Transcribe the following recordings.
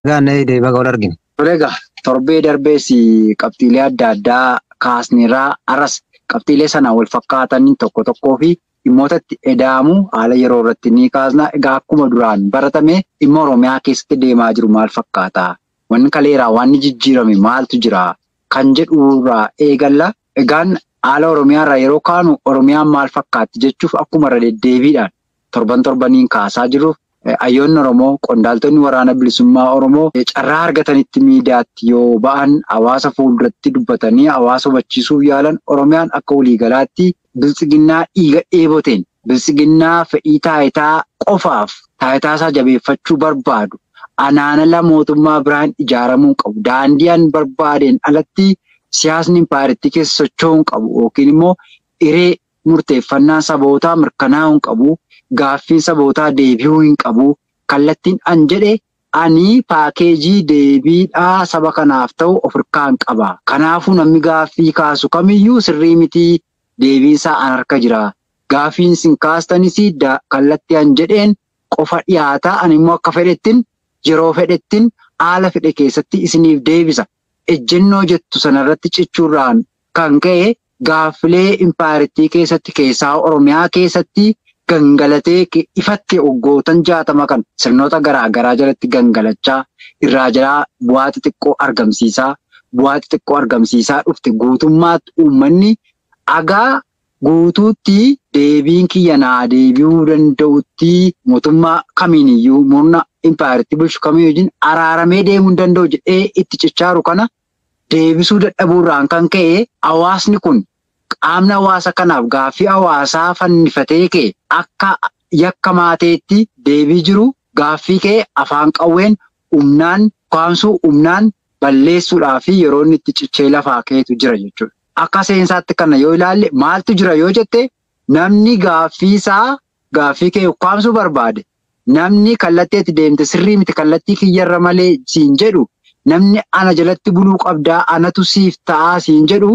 Gaannee deebi'a wal argine. Tole egaa torbee darbees qabxiilee adda addaa kaasneerraa arras qabxiilee sana wal fakkaatan tokko tokkoo fi dhimmoota itti eda'amu haala yeroo irratti ni kaasna. Egaa akkuma duraan baratame dhimma Oromiyaa keessatti deemaa jiru maal fakkaata? Wanni kaleeraa wanni jijjiirame maaltu jira? Kan jedhurraa eegalla. Egaan haala Oromiyaarraa yeroo kaanu Oromiyaan maal fakkaatti jechuuf akkuma irra deddeebiidhaan torban torbaniin kaasaa jiruuf hayyoonni Oromoo qondaaltonni waraana bilisummaa Oromoo carraa argatanitti miidiyaatti yoo ba'an hawaasa fuulduratti dubbatanii hawaasa hubachiisuuf yaalan Oromiyaan akka waliigalaatti biltsiginnaa dhiiga dheeboteen biltsiginnaa fedhii taayitaa qofaaf taayitaa isaa jabeeffachuu barbaadu anaanala mootummaa biraan ijaaramuu qabu daandii'an barbaadeen alatti siyaasni impaayiritti keessa socho'uu qabu yookiin immoo hiree murteeffannaa sabootaa mirkanaa'uu qabu. Gaaffiin sabootaa deebi'uu hin qabu. Kallattiin an jedhe ani paakeejii deebiidhaa saba kanaaf ta'u of hirkaan qaba. Kanaafuu namni gaaffii kaasu kamiyyuu sirrii mitii deebiinsaa an harka jira. Gaaffiin isin kaastanis kallattii an jedheen qofa dhiyaata. Ani immoo akka fedhettiin yeroo fedhettiin haala fedhe keessatti isiniif deebisa. Ejjennoo jettu sanarratti cichuurraan kan ka'e gaaffilee impaayiritii keessatti keessaa Oromiyaa keessatti. Gangalatee ifatte hoggootan jaatama kan sirnoota garaa garaa jalatti gangalachaa irraa jalaa bu'aa xixiqqoo argamsiisaa bu'aa xixiqqoo argamsiisaa dhufte guutummaatti uummanni dhagaa guutuutti deebiin kiyya naa deebi'uu danda'utti mootummaa kamiiniyyuu murna impaayiritti bulchu kamiyyuu araaramee deemuu hin danda'u jedhee itti cichaaru kana deebisuu dadhabuurraan kan ka'e hawaasni kun. Qaamni hawaasa kanaaf gaaffii hawaasaa fannifatee ka'e akka yakka maateetti deebii jiru gaaffii ka'e afaan qawween humnaan kaamsuu humnaan balleessuudhaa fi yeroo inni itti cichee lafaa ka'etu jira jechuudha. Akka seensaatti kana yoo ilaalle maaltu jira yoo jette namni gaaffii isaa gaaffii ka'e kaamsuu barbaade namni kallattii itti deemte sirrii miti kallattii kiyyarra malee siin jedhu namni ana jalatti buluu qabdaa anatu siif ta'aa siin jedhu.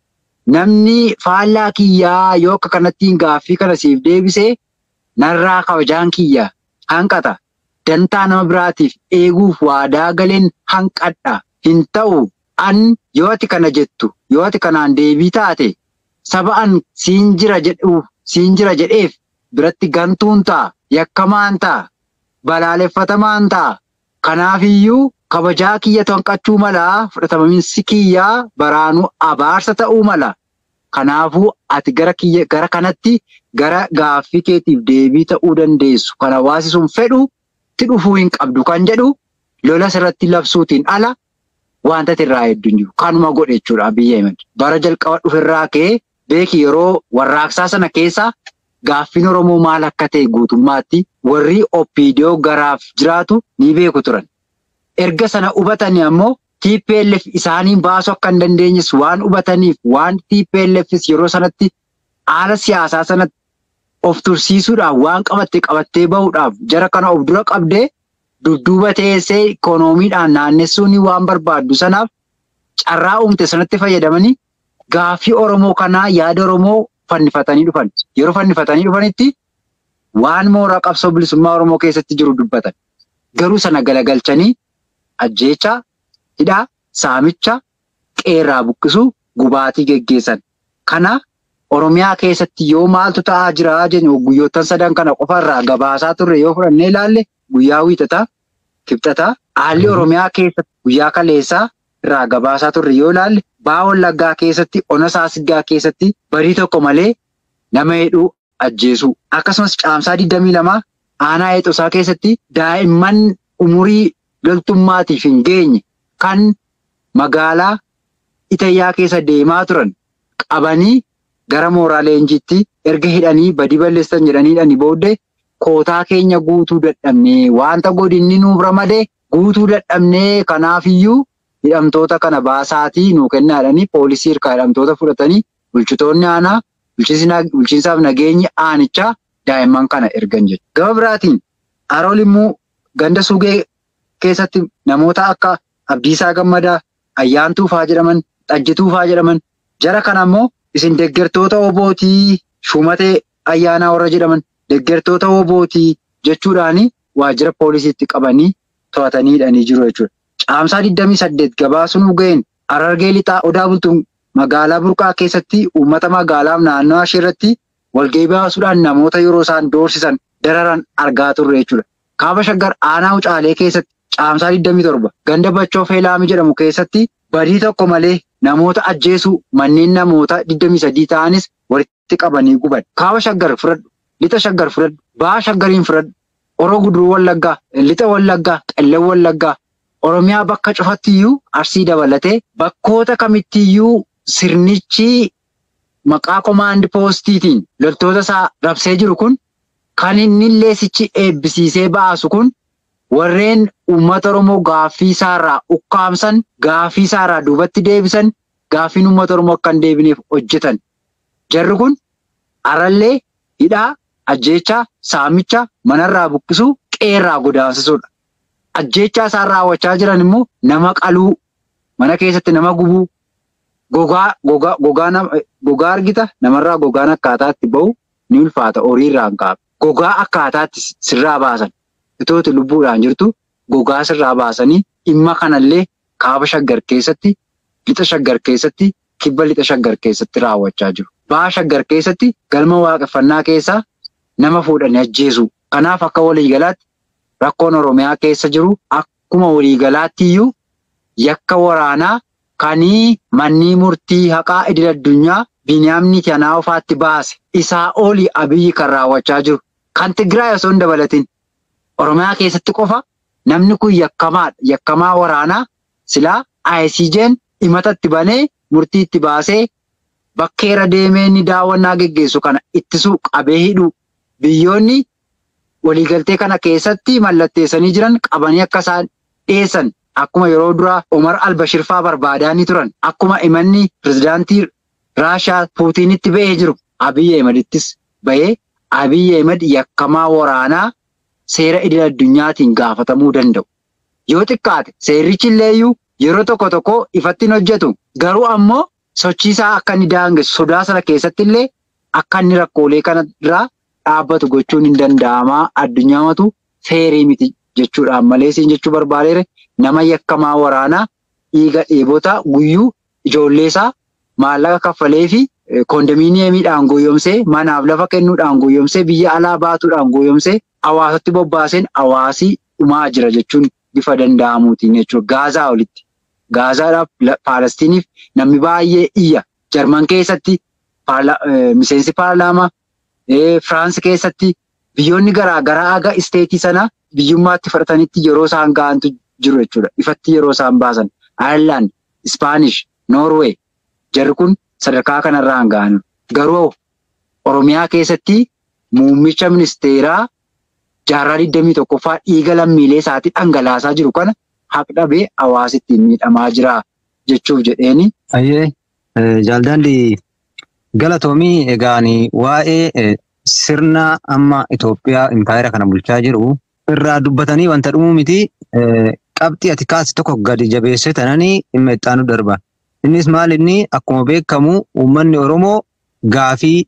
Namni faallaa kiyyaa yoo akka kanattiin gaaffii kana siif deebisee narraa kabajaan kiyya hanqata. Dantaa nama biraatiif eeguuf waadaa galeen hanqadha. Hin ta'u an yoo ati kana jettu yoo ati kanaan deebii taate saba an siin jira jedhuuf siin jira jedheef biratti gantuun ta'a. Yakkamaan ta'a. Balaaleffatamaan ta'a. Kanaafiyyuu kabajaa kiyyatu hanqachuu mala fudhataminsi kiyyaa baraanuu abaarsa ta'uu mala. Kanaafuu ati gara kiyya gara kanatti gara gaaffii keetiif deebii ta'uu dandeessu. Kan hawaasi sun fedhu itti dhufuu hin qabdu kan jedhu lola irratti labsuutiin ala wanta irraa hedduun jiru. Kanuma godhe jechuudha Abiyyi Ahimad. Bara jalqaba dhuferraa ka'ee beeki yeroo warraaqsaa sana keessa gaaffiin Oromoo maal akka ta'e guutummaatti warri OPDO garaaf jiraatu ni beeku turan. Erga sana hubatanii ammoo TPLF isaaniin baasuu akka hin dandeenyes waan hubataniif waan TPLFs yeroo sanatti haala siyaasaa sanatti of tursiisuudhaaf waan qabatte qabattee bahuudhaaf jara kana of dura qabdee dudduuba teessee ikoonomiidhaan naannessuun waan barbaaddu sanaaf carraa uumte sanatti fayyadamanii gaaffii Oromoo kanaa yaada Oromoo fannifatanii dhufan. Yeroo fannifatanii dhufanitti waan mooraa qabsoo bilisummaa Oromoo keessatti jiru dubbatan. Garuu sana galagalchanii ajjeechaa, hidhaa, saamicha, qeerraa buqqisuu, gubaatii geggeessan. Kana Oromiyaa keessatti yoo maaltu ta'aa jira jennu guyyoottan sadan kana qofarraa gabaasaa turre yoo fudhannee ilaalle guyyaa wiixataa, kibxataa, haalli Oromiyaa keessatti guyyaa kaleessaa irraa gabaasaa turre yoo ilaalle baa wallaggaa keessatti, ona saasiggaa keessatti barii tokko malee nama hidhuu ajjeesuu. Akkasumas caamsaa 22 aanaa eexosaa keessatti daa'imman umurii loltummaatiif hin geenye kan magaalaa Itayyaa keessa deemaa turan qabanii gara mooraa leenjiitti erga hidhanii badii balleessan jedhanii hidhanii booddee kootaa keenya guutuu dadhabnee wanta godinni nuuf ramadee guutuu dadhabnee kanaafiyyuu hidhamtoota kana baasaatii nuu kennaadhanii poolisii hirkaa hidhamtoota fudhatanii bulchitoonni aanaa bulchiinsaaf nageenyi aanichaa daa'imman kana ergan jechuudha. Gama biraatiin Harool immoo ganda sugee keessatti namoota akka Abdiisaa Gammadaa, Ayyaantuu fa'aa jedhaman, Xajjituu fa'aa jedhaman jara kana immoo isin deeggartoota obootii shumatee ayyaanaa warra jedhaman deeggartoota obootii jechuudhaani waajjira poolisiitti qabanii to'atanii hidhanii jiru jechuudha. Caamsaa 28 gabaasuun ga'een Harargee lixaa odaa bultuun magaalaa burqaa keessatti uummata magaalaaf naannoo ishee irratti walgahii baasuudhaan namoota yeroo isaan doorsisan dararan argaa turre jechuudha. Kaaba shaggar aanaa Wucaalee keessatti caamsaa 27 ganda Bachoo Feelaami jedhamu keessatti badii tokko malee namoota ajjeesuu manneen namoota 23 ta'anis walitti qabanii guban. Kaaba shaggar fudhadhu, lixa shaggar fudhadhu, baha shaggariin fudhadhu, oroo guduruu wallaggaa, lixa wallaggaa, qellem wallaggaa, Oromiyaa bakka cufattiyyuu arsii dabalatee bakkoota kamittiyyuu sirnichi maqaa komaandi poostiitiin loltoota isaa rabsee jiru kun kan inni leesichi eebbisiisee baasu kun warreen uummata Oromoo gaaffii isaarraa ukkaamsan gaaffii isaarraa duubatti deebisan gaaffiin uummata Oromoo akka hin deebineef hojjetan. Jarri kun arallee hidhaa, ajjeechaa, saamicha, manarraa buqqisuu, qeerraa godaansisuudha. Ajjeechaa isaan raawwachaa jiran immoo nama qaluu, mana keessatti nama gubuu, gogaa gogaa gogaa gogaa argita namarraa gogaan akkaataatti bahu ni ulfaata horiirraan kaa'ama. Gogaa akkaataatti sirraa baasan itooti lubbuudhaan jirtu gogaa sirraa baasanii dhimma kanallee kaaba shaggar keessatti lixa shaggar keessatti kibba lixa shaggar keessatti raawwachaa jiru. Baha shaggar keessatti galma waaqeffannaa keessaa nama fuudhanii ajjeesu. Kanaaf akka waliigalaatti rakkoon Oromiyaa keessa jiru akkuma waliigalaatti iyyuu yakka waraanaa kanii mannii murtii haqaa idil addunyaa Biniyaamni kanaa ofaatti baase isaa olii abiyyi kan raawwachaa jiru. Kan Tigraay osoo hin dabalatin Oromiyaa keessatti qofa namni kun yakkamaadha. Yakkamaa waraanaa silaa ICJ'n himata itti banee murtii itti baasee bakkeera deemee inni daawwannaa geggeessu kana ittisuu qabee hidhuu biyyoonni waliigaltee kana keessatti mallatteessanii jiran qabanii akka isaan dhiyeessan akkuma yeroo duraa Omar Albashir fa'aa barbaadaa ni turan. Akkuma imanni pirezidaantii Raashaa Puutinitti ba'ee jiru Abiyyi Ahmedittis ba'ee Abiyyi Ahmed yakkamaa waraanaa seera idil addunyaatiin gaafatamuu danda'u. Yoo xiqqaate seerrichi illeeyyuu yeroo tokko tokko ifatti hin hojjetu. Garuu ammoo sochiisaa akka inni daangessu sodaa sana keessatti illee akka inni rakkoolee kana irraa dhaabbatu gochuun hin danda'amaa addunyaamatu feerii miti jechuudhaan malee siin jechuu barbaadeere nama yakkamaa waraanaa dhiiga dheebota guyyuu ijoolleesaa maallaqa kaffalee fi koondominiyeemiidhaan gooyomsee manaaf lafa kennuudhaan gooyomsee biyya alaa baatuudhaan gooyomsee hawaasatti bobbaaseen hawaasii dhumaa jira jechuun bifa danda'amuutiin jechuudha. Gaazaa olitti. Gaazaadhaaf Paalestiniif namni baay'ee iyya. Jarman keessatti miseensi paarlaamaa Firaansi keessatti biyyoonni garaa garaa aga isteetii sana biyyummaatti fudhatanitti yeroo isaan ga'antu jiru jechuudha. Ifatti yeroo isaan baasan. Ayirlaand, Ispaanish, Noorweey jarri kun sadarkaa kanarraan ga'an. Garuu Oromiyaa keessatti muummicha ministeeraa jaarraa 21ffaa dhiiga lammiilee isaatii dhangalaasaa jiru kana haqdhabee hawaasitti miidhamaa jira jechuuf jedheeni. Ayyee jaaldaalli galatoomii egaan waa'ee sirna amma Itoophiyaa impaayera kana bulchaa jiru irraa dubbatanii wanta dhumuu miti qabxii ati kaase tokko gadi jabeessee tananii dhimma ittaanu darba. Innis maal inni akkuma beekamu uummanni Oromoo gaafii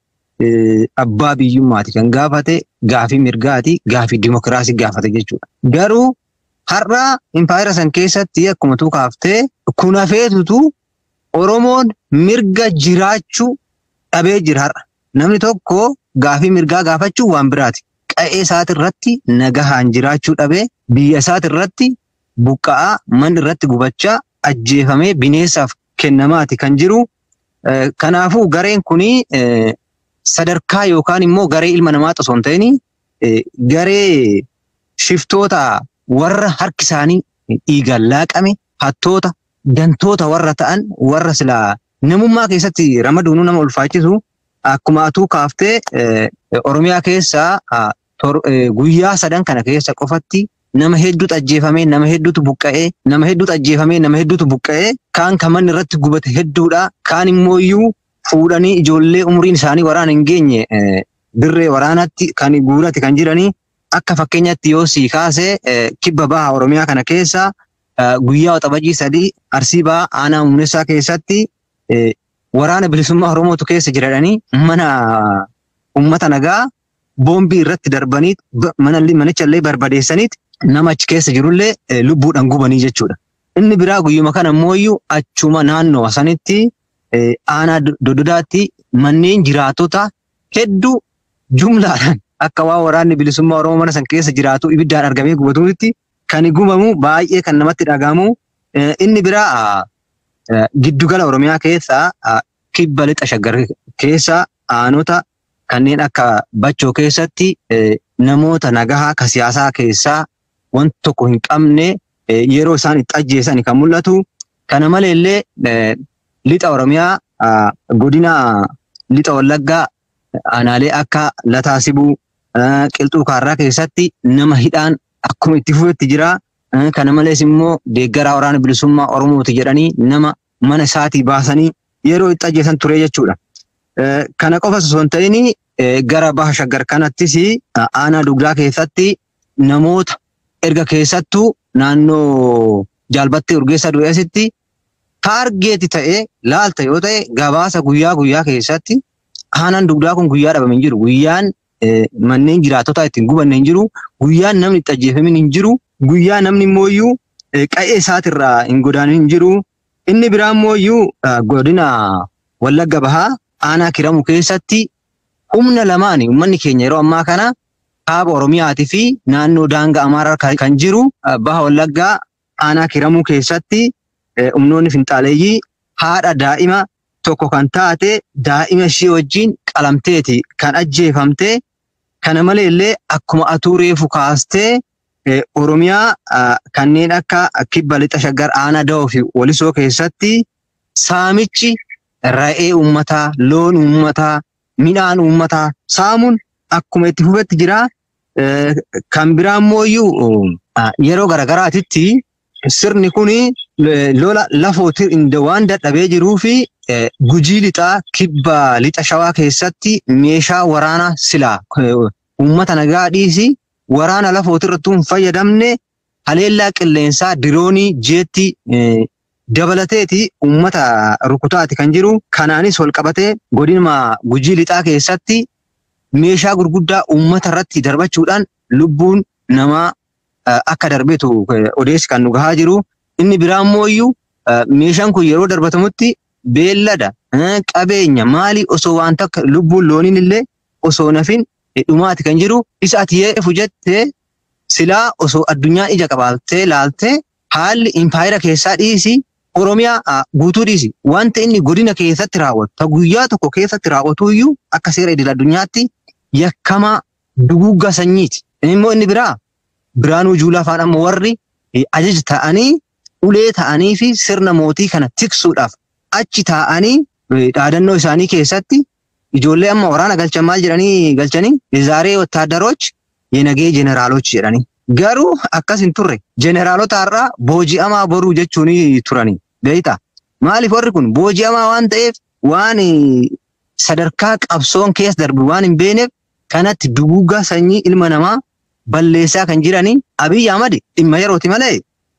abbaa biyyummaati kan gaafate gaafii mirgaati gaafii dimokiraasii gaafate jechuudha. Garuu har'a impaayera san keessatti akkuma tuu kaaftee kun hafeetutu Oromoon mirga jiraachuu dhabee jira har'a. Namni tokko gaafii mirgaa gaafachuu waan biraati. Qa'ee isaati irratti nagahaan jiraachuu dhabee biyya isaati irratti buqqa'aa manni irratti gubachaa ajjeefamee bineensaaf kennamaati kan jiru. Kanaafuu gareen kuni sadarkaa yookaan immoo garee ilma namaa osoo hin ta'in garee shiftoota warra harki isaanii dhiigaan laaqame hattoota dantoota warra ta'an warra silaa namummaa keessatti ramaduun nama ulfaachisu akkuma atuu kaaftee Oromiyaa keessaa guyyaa sadan kana keessa qofatti nama hedduutu ajjeefamee nama hedduutu buqqa'ee nama hedduutu ajjeefamee nama hedduutu buqqa'ee kaan kan manni irratti gubate hedduudha kaan immoo iyyuu fuudhanii ijoollee umriin isaanii waraana hin geenye dirree waraanatti kan guurati kan jiranii akka fakkeenyatti yoo sii kaase kibba baha Oromiyaa kana keessa guyyaa waxabajii sadii arsii baha aanaa muunessaa keessatti waraana bilisummaa Oromootu keessa jiradhanii mana uummata nagaa boombii irratti darbanii manicha illee barbadeessaniit nama achi keessa jirullee lubbuudhaan gubanii jechuudha. Inni biraa guyyuma kana immoo achuma naannoo sanitti aanaa dododaatti manneen jiraatota hedduu jumlaadhaan akka waan waraanni bilisummaa Oromoo mana san keessa jiraatu ibiddaan argamee gubatuutti kan gubamu baay'ee kan namatti dhagahamu. Inni biraa giddugala Oromiyaa keessaa kibba lixa shaggar keessa aanota kanneen akka bachoo keessatti namoota nagahaa ka siyaasaa keessaa wanti tokko hin qabne yeroo isaan itti ajjeesan kan mul'atu. Kana maleellee lixa Oromiyaa godina lixa Wallaggaa aanaalee akka Lataa Sibuu Qilxuu Kaarraa keessatti nama hidhaan akkuma itti fufetti jira. Kana malees immoo deeggaraa waraana bilisummaa Oromooti jedhanii nama mana isaatii baasanii yeroo itti ajjeesan ture jechuudha. Kana qofas osoo hin ta'in gara baha shaggar kanattis aanaa dugdaa keessatti namoota erga keessattuu naannoo jaalbattee urgeessaa du'eessitti taargeeti ta'ee laalta yoo ta'e gabaasa guyyaa guyyaa keessatti aanaan dugdaa kun guyyaa dhabame hin jiru. Guyyaan manneen jiraatotaa ittiin gubanne hin jiru. Guyyaan namni itti ajjeefame hin jiru. Guyyaa namni immoo qa'ee isaatirraa hin godaanin hin jiru. Inni biraa immoo godina Wallagga Bahaa aanaa kiramu keessatti humna lamaani uummanni keenya yeroo ammaa kana kaaba Oromiyaatii fi naannoo daangaa Amaaraa kan jiru Baha Wallaggaa aanaa kiramuu keessatti humnoonni finxaaleeyyii haadha daa'ima tokko kan taate daa'ima ishee wajjin qalamteeti kan ajjeefamte. Kana maleellee akkuma atuu reefu kaastee Oromiyaa kanneen akka kibba lixa shaggar aanaa da'oo fi walisoo keessatti saamichi ra'ee uummataa, loon uummataa, midhaan uummataa saamuun akkuma itti fufetti jira. Kan biraa immoo yeroo garagaraatitti sirni kun lola lafootti waan dadhabee jiruu fi gujii lixaa kibba lixa shawaa keessatti meeshaa waraanaa silaa uummata nagaa dhiisi waraana lafootti irratti hin fayyadamne haleellaa qilleensaa diroonii jeetti dabalateeti uummata rukutaati kan jiru. Kanaanis wal qabatee godina gujii lixaa keessatti meeshaa gurguddaa uummata irratti darbachuudhaan lubbuun namaa akka darbeetu odeessi kan nu gahaa jiru. Inni biraa immoo meeshaan kun yeroo darbatamutti beellada qabeenya maali osoo waan takka lubbuun looniin illee osoo nafin dhumaati kan jiru. Isa ati yeefu jettee silaa osoo addunyaan ija qabaattee laaltee haalli impaayira keessaa dhiisi Oromiyaa guutuu dhiisi. Wanta inni godina keessatti raawwatu ta guyyaa tokko keessatti raawwatu iyyuu akka seera idil addunyaatti yakkamaa duguuggaa sanyiiti. Immoo inni biraa Biraanuu Juulaa fa'aan amma warri ajaja ta'anii ulee ta'anii fi sirna mootii kana tiksuudhaaf achi taa'anii dhaadannoo isaanii keessatti ijoollee amma waraana galchan maal jedhanii galchanii zaaree wotaadaroch yenagee jeneraaloch jedhanii. Garuu akkas hin turre jeneraalota irraa booji'amaa boruu jechuun turanii beektaa. Maaliif warri kun booji'amaa waan ta'eef waan sadarkaa qabsoon keessa darbu waan hin beekneef kanatti duguuggaa sanyii ilma namaa balleessaa kan jiranii Abiyyi Ahmad dhimma yerooti malee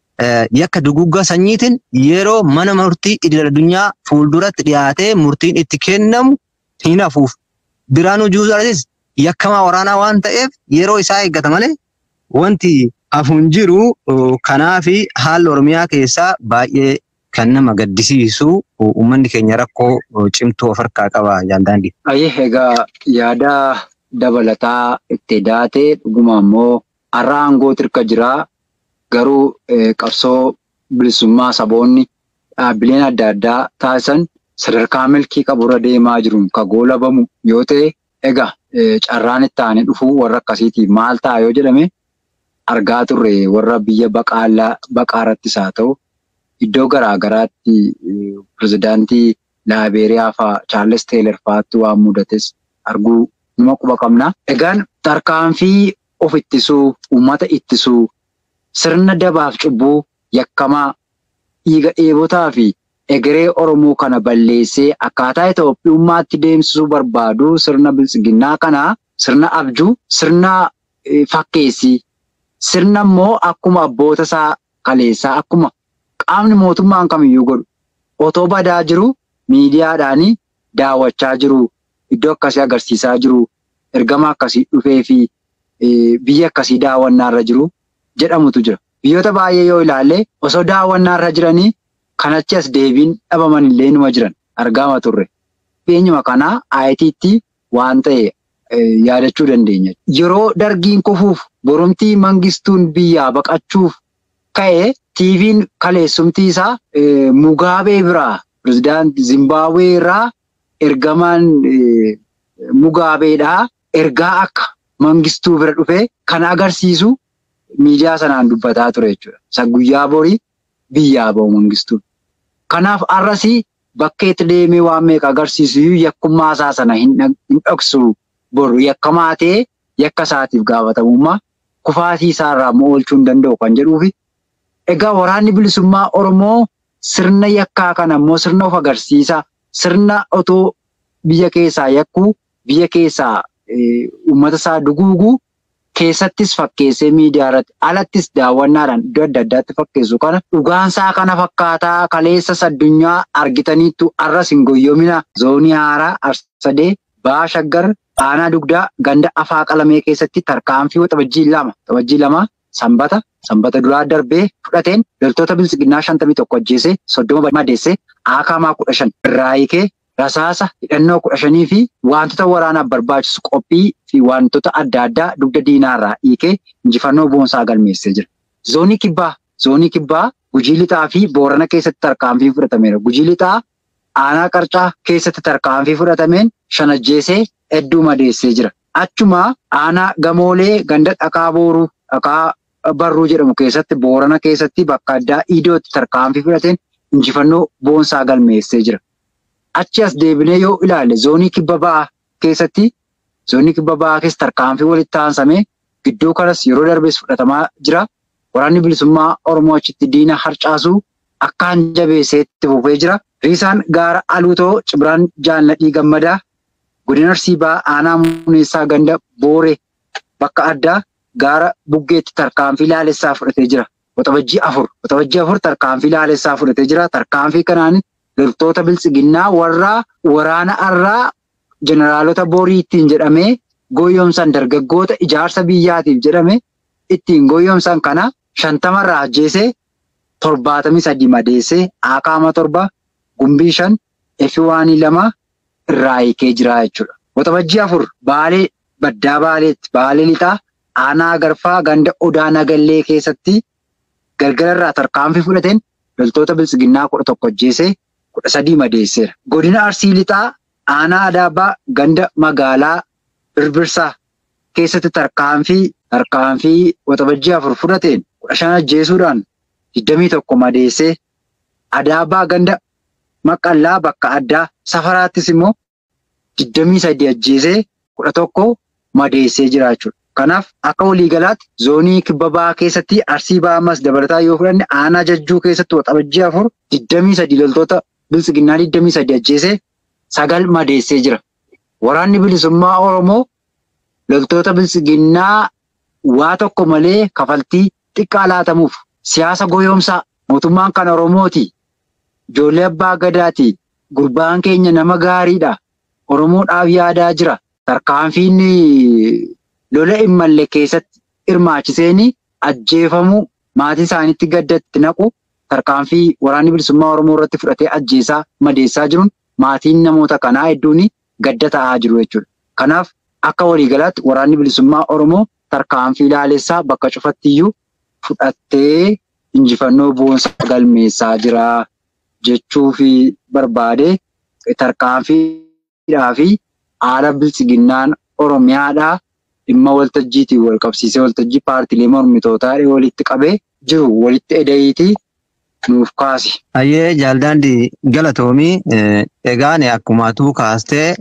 yakka duguuggaa sanyiitiin yeroo mana murtii idil addunyaa fuulduratti dhiyaatee murtiin itti kennamu hin hafuuf. Biraanuu Juulaatis yakkamaa waraanaa waan ta'eef yeroo isaa eeggata malee wanti hafu hin jiru. Kanaaf haalli Oromiyaa keessaa baay'ee kan nama gaddisiisu uummanni keenya rakkoo cimtuu of harkaa qaba jaaldaandii. Ayyee egaa yaada dabalataa itti daatee dhuguma immoo har'a aangoo tirka jiraa garuu qabsoo bilisummaa saboonni dhaabbileen adda addaa taasisan sadarkaa milkii qaburra deemaa jiruun ka goolabamu yoo ta'e egaa carraan itti aanee dhufuu warra akkasiitiif maal ta'a yoo jedhame argaa turre warra biyya baqaarrattis haa ta'u iddoo garaa garaatti pirezidaantii laabeeriyaa fa'aa chaarles teeler fa'aatti waan mudates arguu numa quba qabna. Egaan tarkaanfii of ittisuu, uummata ittisuu, sirna dabaaf cubbuu yakkamaa dhiiga dheebotaa fi egeree Oromoo kana balleessee akkaataa Itoophiyummaatti deemsisuu barbaadu sirna biltsiginnaa kanaa sirna abjuu, sirna fakkeessii, sirna immoo akkuma abboota isaa kaleessaa akkuma qaamni mootummaan kamiyyuu godhu otoo badaa jiru miidiyaadhaan daawwachaa jiru. Iddoo akkasii agarsiisaa jiru ergama akkasii dhufee fi biyya akkasii daawwannaarra jiru jedhamutu jira. Biyyoota baay'ee yoo ilaalle osoo daawwannaa irra jiranii kan achi as deebiin dhabaman illee numa jiran argama turre. Beenyuma kanaa ayitiitti waan ta'e yaadachuu dandeenya. Yeroo dargiin kufuuf boromtii mangistuun biyyaa baqachuuf ka'e tiiviin kaleessumtii isaa Mugaabee biraa pirezidaantii Zimbaabuwee irraa ergamaan Mugaabeedhaa ergaa akka mangistuu bira dhufee kan agarsiisu miidiyaa sanaan dubbataa ture jechuudha. Isa guyyaa borii biyyaa bahu mangistuun. Kanaaf har'asii bakkeetti deemee waan meeqa agarsiisu yakkummaa isaa sana hin dhoksu boru yakkamaa ta'ee yakka isaatiif gaafatamummaa kufaatii isaarraa oolchuu hin danda'u kan jedhuufi. Egaa waraanni bilisummaa Oromoo sirna yakkaa kana immoo sirna of agarsiisaa sirna otoo biyya keessaa yakkuu biyya keessaa uummata isaa duguuguu keessattis fakkeessee miidiyaa irratti alattis daawwannaadhaan iddoo adda addaatti fakkeessu kana dhugaansaa kana fakkaataa kaleessas addunyaa argitaniittu arras hin goyyomina zoonii haaraa arsadee baashaggar aanaa dugdaa ganda afaa qalamee keessatti tarkaanfii waxabajjii lama waxabajjii lama sanbata sanbata duraa darbee fudhateen loltoota bilisiginnaa shantamii tokko ajjeesee soddoma madeessee aakaamaa kudha shan irraa hiikee rasaasa hidhannoo kudha shanii fi wantoota waraanaaf barbaachisu qophii fi wantoota adda addaa dugda diinaarraa hiikee injifannoo boonsaa galmeessee jira. Zoonii kibbaa zoonii kibbaa gujii lixaa fi boorana keessatti tarkaanfii fudhatameera. Gujii lixaa aanaa qarcaa keessatti tarkaanfii fudhatameen shan ajjeesee hedduu madeessee jira. Achuma aanaa gamoolee ganda dhakaa booruu dhakaa barruu jedhamu keessatti boorana keessatti bakka addaa iidootti tarkaanfii fudhateen injifannoo boonsaa galmeessee jira. Achi as deebinee yoo ilaalle zoonii kibba ba'aa keessatti zoonii kibba ba'aa keessa tarkaanfii walitti aansamee gidduu kanas yeroo darbees fudhatamaa jira. Waraanni bilisummaa Oromoo achitti diina harcaasuu akkaan jabeesseetti fufee jira. Riisaan gaara Aluutoo Cibiraan Jaalladhii Gammadaa godina Arsii ba'aa aanaa Muneessaa ganda Booree bakka addaa gaara Buggeetti tarkaanfii laalessaa fudhatee jira. Waxabajjii afur waxabajjii afur tarkaanfii laalessaa fudhatee jira. Tarkaanfii kanaan loltoota bilisiginnaa warra waraana irraa jeneraalota borii ittiin jedhamee gooyyomsan dargaggoota ijaarsa biyyaatiif jedhame ittiin gooyyomsan kana shantamarraa ajjeesee torbaatamii sadii madeessee akaama torba gumbii shan efiwaanii lama irraa hiikee jira jechuudha. Waxabajjii afur baalee baddaa baaleetti baalee lixaa aanaa garfaa ganda odaa nagallee keessatti galgalarraa tarkaanfii fudhateen loltoota bilisiginnaa kudha tokko ajjeesee kudha sadii madeesseera. Godina Arsii Lixaa aanaa Adaabaa ganda magaalaa Birbirsaa keessatti tarkaanfii tarkaanfii waxabajjii afur fudhateen kudha shan ajjeesuudhaan digdamii tokko madeessee Adaabaa ganda Maqallaa bakka addaa safaraattis immoo digdamii sadii ajjeesee kudha tokko madeessee jira jechuudha. Kanaaf akka waliigalaatti zoonii kibba ba'aa keessatti arsii ba'amas dabalataa yoo fudhanne aanaa jajjuu keessatti waxabajjii afur digdamii sadii loltoota bilisiginnaa digdamii sadii ajjeesee sagal madeessee jira. Waraanni bilisummaa Oromoo loltoota bilisiginnaa waa tokko malee kafaltii xiqqaa laatamuuf siyaasa goyoomsaa mootummaan kan Oromooti. Ijoollee abbaa gadaati. Gurbaan keenya nama gaariidha. Oromoodhaaf yaadaa jira. Tarkaanfiin lola hin malle keessatti hirmaachiseen ajjeefamuu maatii isaaniitti gaddatti naqu tarkaanfii waraanni bilisummaa Oromoo irratti fudhatee ajjeesaa madeessaa jiruun maatiin namoota kanaa hedduun gadda ta'aa jiru jechuudha. Kanaaf akka waliigalaatti waraanni bilisummaa Oromoo tarkaanfii laalessaa bakka cufattiyyuu fudhattee injifannoo boonsaa galmeessaa jira jechuuf barbaade tarkaanfiidhaa fi haala bilisiginnaan Oromiyaadhaa dhimma waltajjiitiin wal qabsiisee waltajjii paartiilee mormitootaa walitti qabee jiru walitti edayiitii nuuf kaasi. Hayyee jaaldaandii galatoomii egaan akkumatuu kaastee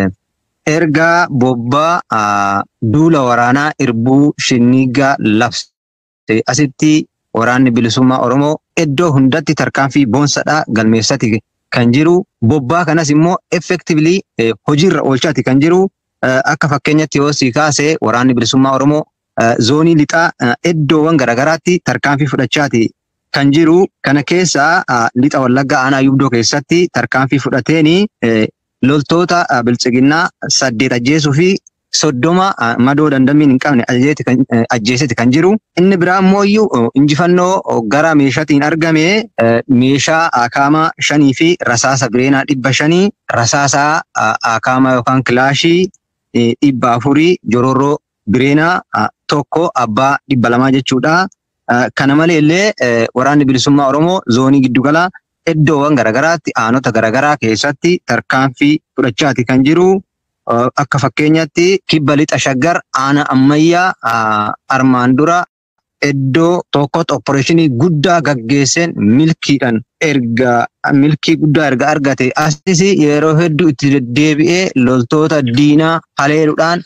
erga bobbaa duula waraanaa irbuu shinnigaa labse asitti waraanni bilisummaa Oromoo iddoo hundatti tarkaanfii boonsadhaa galmeessati kan jiru bobbaa kanas immoo effektiivlii hojiirra oolchaati kan jiru akka fakkeenyatti yoo si kaase waraanni bilisummaa Oromoo zoonii lixaa iddoowwan garaagaraatti tarkaanfii fudhachaati kan jiru kana keessaa lixa wallaggaa aanaa yubdoo keessatti tarkaanfii fudhateeni loltoota bilchiginnaa saddeet ajjeesuu fi soddoma madoo dandamiin hin qabne ajjeeseti kan jiru. Inni biraa immoo iyyuu injifannoo gara meeshaatiin argame meeshaa akaama shanii fi rasaasa bireenaa dhibba shanii rasaasa akaama yookaan kilaashii dhibba afurii jororroo bireenaa tokko abbaa dhibba lamaa jechuudha. Kana malee illee waraanni bilisummaa Oromoo zoonii giddugala iddoowwan garaagaraatti aanota garaagaraa keessatti tarkaanfii fudhachaati kan jiru. Akka fakkeenyaatti kibba lixa shaggar aana ammayyaa armaan dura iddoo tokkotti opporeeshinii guddaa gaggeesseen milkiidhaan erga milkii guddaa erga argate asis yeroo hedduu itti deddeebi'ee loltoota diinaa haleeluudhaan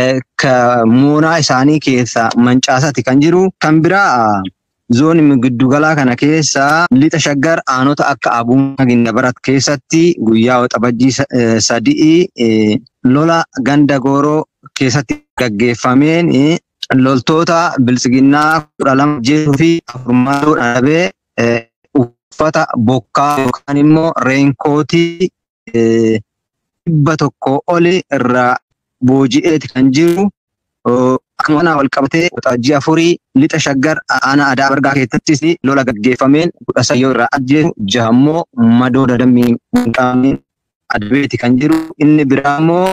moonaa isaanii keessaa mancaasati kan jiru. Kan biraa zoonii giddugalaa kana keessa lixa shaggar aanota akka abuuna gindabarat keessatti guyyaa waxabajjii sadii lola ganda gooroo keessatti gaggeeffameen loltoota bilisiginnaa kudha lama jeesuu fi afurmaatoo dhabee uffata bokkaa yookaan immoo reenkootii dhibba tokko oli irraa booji'eeti kan jiru. Akkuma kanaa wal qabatee waxabajjii afurii lixa shaggar aanaa aadaa bargaa keessattis lola gaggeeffameen kudha sayyoo irraa ajjeesu jahammoo madoo dadammiin hin qabneen adabeeti kan jiru. Inni biraa immoo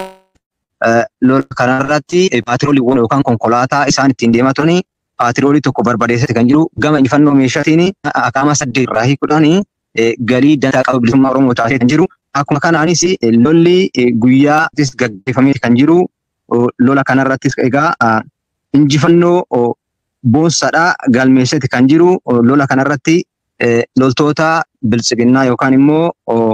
lola kanarratti paatirooliiwwan yookaan konkolaataa isaan ittiin deemaa turanii paatiroolii tokko barbadeessatti kan jiru. Gama injifannoo meeshaatiin akaama saddeet irraa hiikuudhaan galii dantaa qaba bilisummaa Oromoo taasisee kan jiru. Akkuma kanaanis lolli guyyaa gaggeeffamee kan jiru. Lola kanarrattis egaa injifannoo boonsadhaa galmeessatti kan jiru. Lola kanarratti loltoota bilisiginnaa yookaan immoo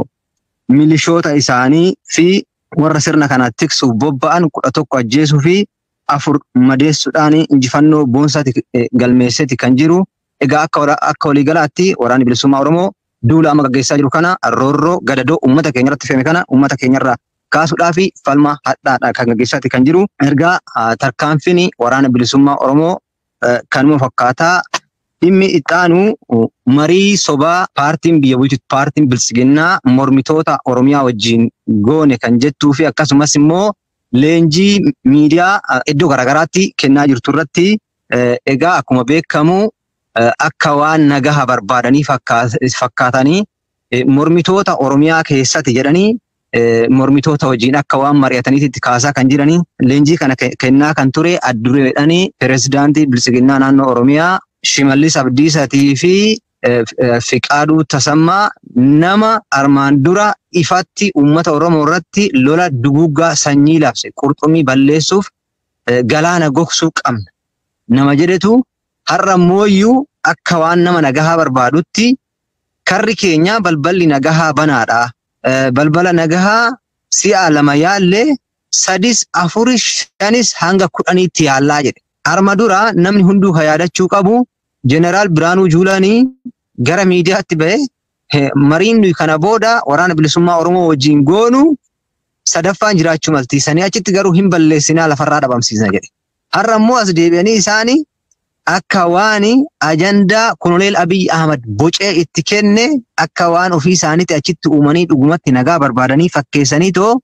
milishoota isaanii fi warra sirna kana tiksuuf bobba'an kudha tokko ajjeesuu fi afur madeessuudhaan injifannoo boonsatti galmeessatti kan jiru. Egaa akka waliigalaatti waraanni bilisummaa Oromoo duula amma gaggeessaa jiru kana roorroo gadadoo uummata keenya irratti fe'ame kana uummata keenyarraa kaasuudhaa fi falma hadhaadhaa kan gaggeessaatti kan jiru. Ergaa tarkaanfiin waraana bilisummaa Oromoo kanuma fakkaataa dhimmi ittaanu marii sobaa paartiin biyya bulchitu paartiin bilisiginnaa mormitoota Oromiyaa wajjin goone kan jettuu fi akkasumas immoo leenjii miidiyaa iddoo garaagaraatti kennaa jirtu irratti egaa akkuma beekamu akka waan nagaha barbaadanii fakkaatanii mormitoota Oromiyaa keessatti jedhanii mormitoota wajjin akka waan mari'ataniitti kaasaa kan jiranii leenjii kana kennaa kan ture addureedhanii pirezidaantii bilisiginnaa naannoo Oromiyaa Shimallis Abdiisaatii fi Fiqaaduu Tasammaa nama armaan dura ifatti uummata Oromoo irratti lola duguggaa sanyii labse qurxummii balleessuuf galaana gogsuu qabna. Nama jedhetu har'a mooyyuu akka waan nama nagahaa barbaadutti karri keenya balballi nagahaa banaadha. Balbala nagahaa si'a lama yaallee sadis afuris shanis hanga kudhaniitti yaallaa jedhe. Arma dura namni hunduu kan yaadachuu qabu Jeneraal Biraanuu Juulaanii gara miidiyaatti ba'ee mariin nuyi kana booda waraana bilisummaa Oromoo wajjin goonu sadaffaan jiraachuu maltiisanii achitti garuu hin balleessinaa lafarraa dhabamsiisna jedhe. Har'a immoo as deebi'anii isaanii akka waan ajandaa Koloneel Abiy Ahmad bocee itti kenne akka waan ofii isaaniitti achitti uumanii dhugumatti nagaa barbaadanii fakkeessanii too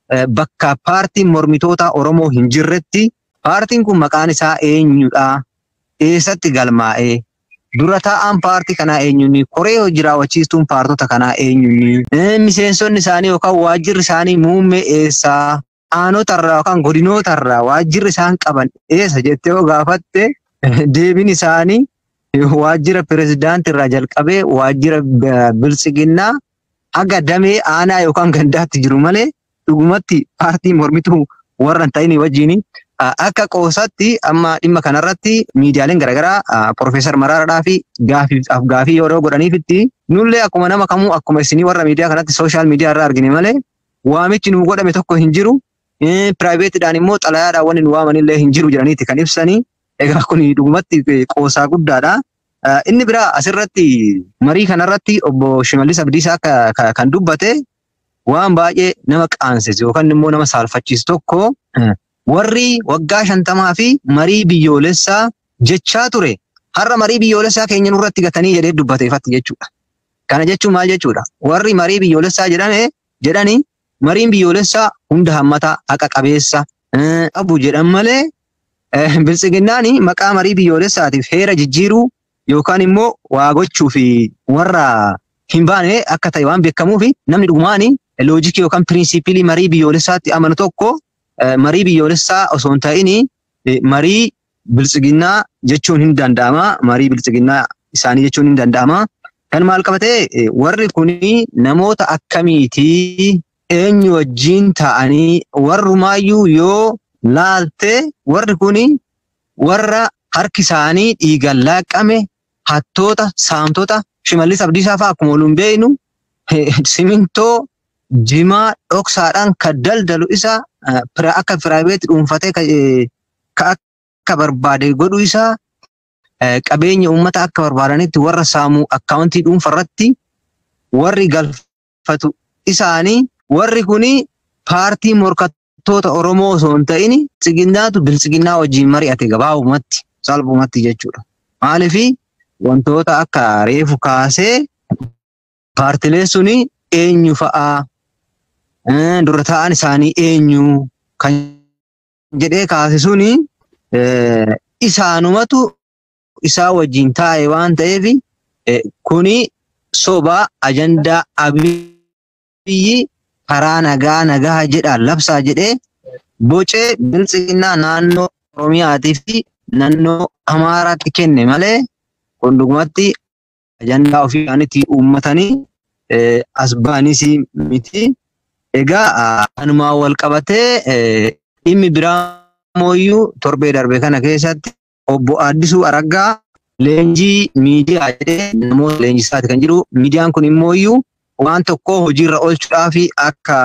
bakka paartiin mormitoota Oromoo hin jirretti paartiin kun maqaan isaa eenyudha? Eessatti galmaa'ee? Dura taa'aan paartii kanaa eenyuni? Koree hojii raawwachiistuun paartota kanaa eenyuni? Miseensonni isaanii yookaan waajjirri isaanii muummee eessaa? Aanotarraa yookaan godinootarraa waajjirri isaan qaban eessa jettee yoo gaafatte deebiin isaanii waajjira pirezidaantii jalqabee waajjira bilisiginnaa haga damee aanaa yookaan gandaatti jiru malee dhugumatti paartii mormituu warra hin ta'in wajjin akka qoosaatti amma dhimma kanarratti miidiyaaleen garaagaraa Profeesar Maraaraadhaa fi gaafii yeroo godhaniifitti nullee akkuma nama kamuu akkuma isinii warra miidiyaa kanatti sooshaal miidiyaa irraa argine malee waamichi nu godhame tokko hin jiru. Piraayiveetiidhaan immoo xalayaadhaan wanni nu waamanillee hin jiru jedhaniiti kan ibsanii. Egaa kun dhugumatti qoosaa guddaadha. Inni biraa asirratti marii kanarratti obbo Shimallis Abdiisaa kan dubbate waan baay'ee nama qaansisu yookaan immoo nama saalfachiisu tokko warri waggaa shantamaa fi marii biyyoolessaa jechaa ture. Har'a marii biyyoolessaa keenya nurratti gatanii jedhee dubbateeffatti jechuudha. Kana jechuun maal jechuudha? Warri marii biyyoolessaa jedhame jedhanii mariin biyyoolessaa hunda hammataa haqa qabeessa qabu jedhan malee biltsiginnaan maqaa marii biyyoolessaatiif heera jijjiiruu yookaan immoo waa gochuu fi warra hin baane akka ta'e waan beekamuu fi namni dhugumaan loojikii yookaan piriinsiipilii marii biyyoolessaatti amanu tokko marii biyyoolessaa osoo hin ta'in marii biltsiginnaa jechuun hin danda'ama. Marii biltsiginnaa isaanii jechuun hin danda'ama. Kan maal qabatee warri kuni namoota akkamiitii eenyu wajjin ta'anii warrumaayyuu yoo laalte warri kuni warra harki isaanii dhiigaan laaqame hattoota saamtota shimallis abdiisaa fa'aa akkuma waliin beeknu simintoo jimaa dhoksaadhaan kan daldalu isa akka piraayiveetii dhuunfatee ka akka barbaade godhu isaa qabeenya uummata akka barbaadanitti warra saamuu akkaawuntii dhuunfarratti warri galfatu isaanii warri kuni paartii morkattoota Oromoo osoo hin ta'in biltsiginnaatu biltsiginnaa wajjin mari'ate gabaabumatti salphumatti jechuudha. Maaliif wantoota akka reefu kaasee paartileen suni eenyu fa'aa dura ta'an isaanii eenyu kan jedhee kaase suni isaanumatu isaa wajjin taa'e waan ta'eef kuni soba ajandaa abiyyi karaa nagaa nagaa jedhaan labsaa jedhee bocee biltsiginnaa naannoo Oromiyaatii fi naannoo Amaaraatti kenne malee kun dhugumatti ajandaa ofii isaaniitti uummatanii as ba'anis miti. Egaa kanumaan wal qabatee dhimmi biraa mooyyuu torbee darbe kana keessatti obbo Addisuu Araggaa leenjii miidiyaa jedhee namoota leenjisaati kan jiru. Miidiyaan kun immooyyuu waan tokko hojiirra oolchuudhaaf akka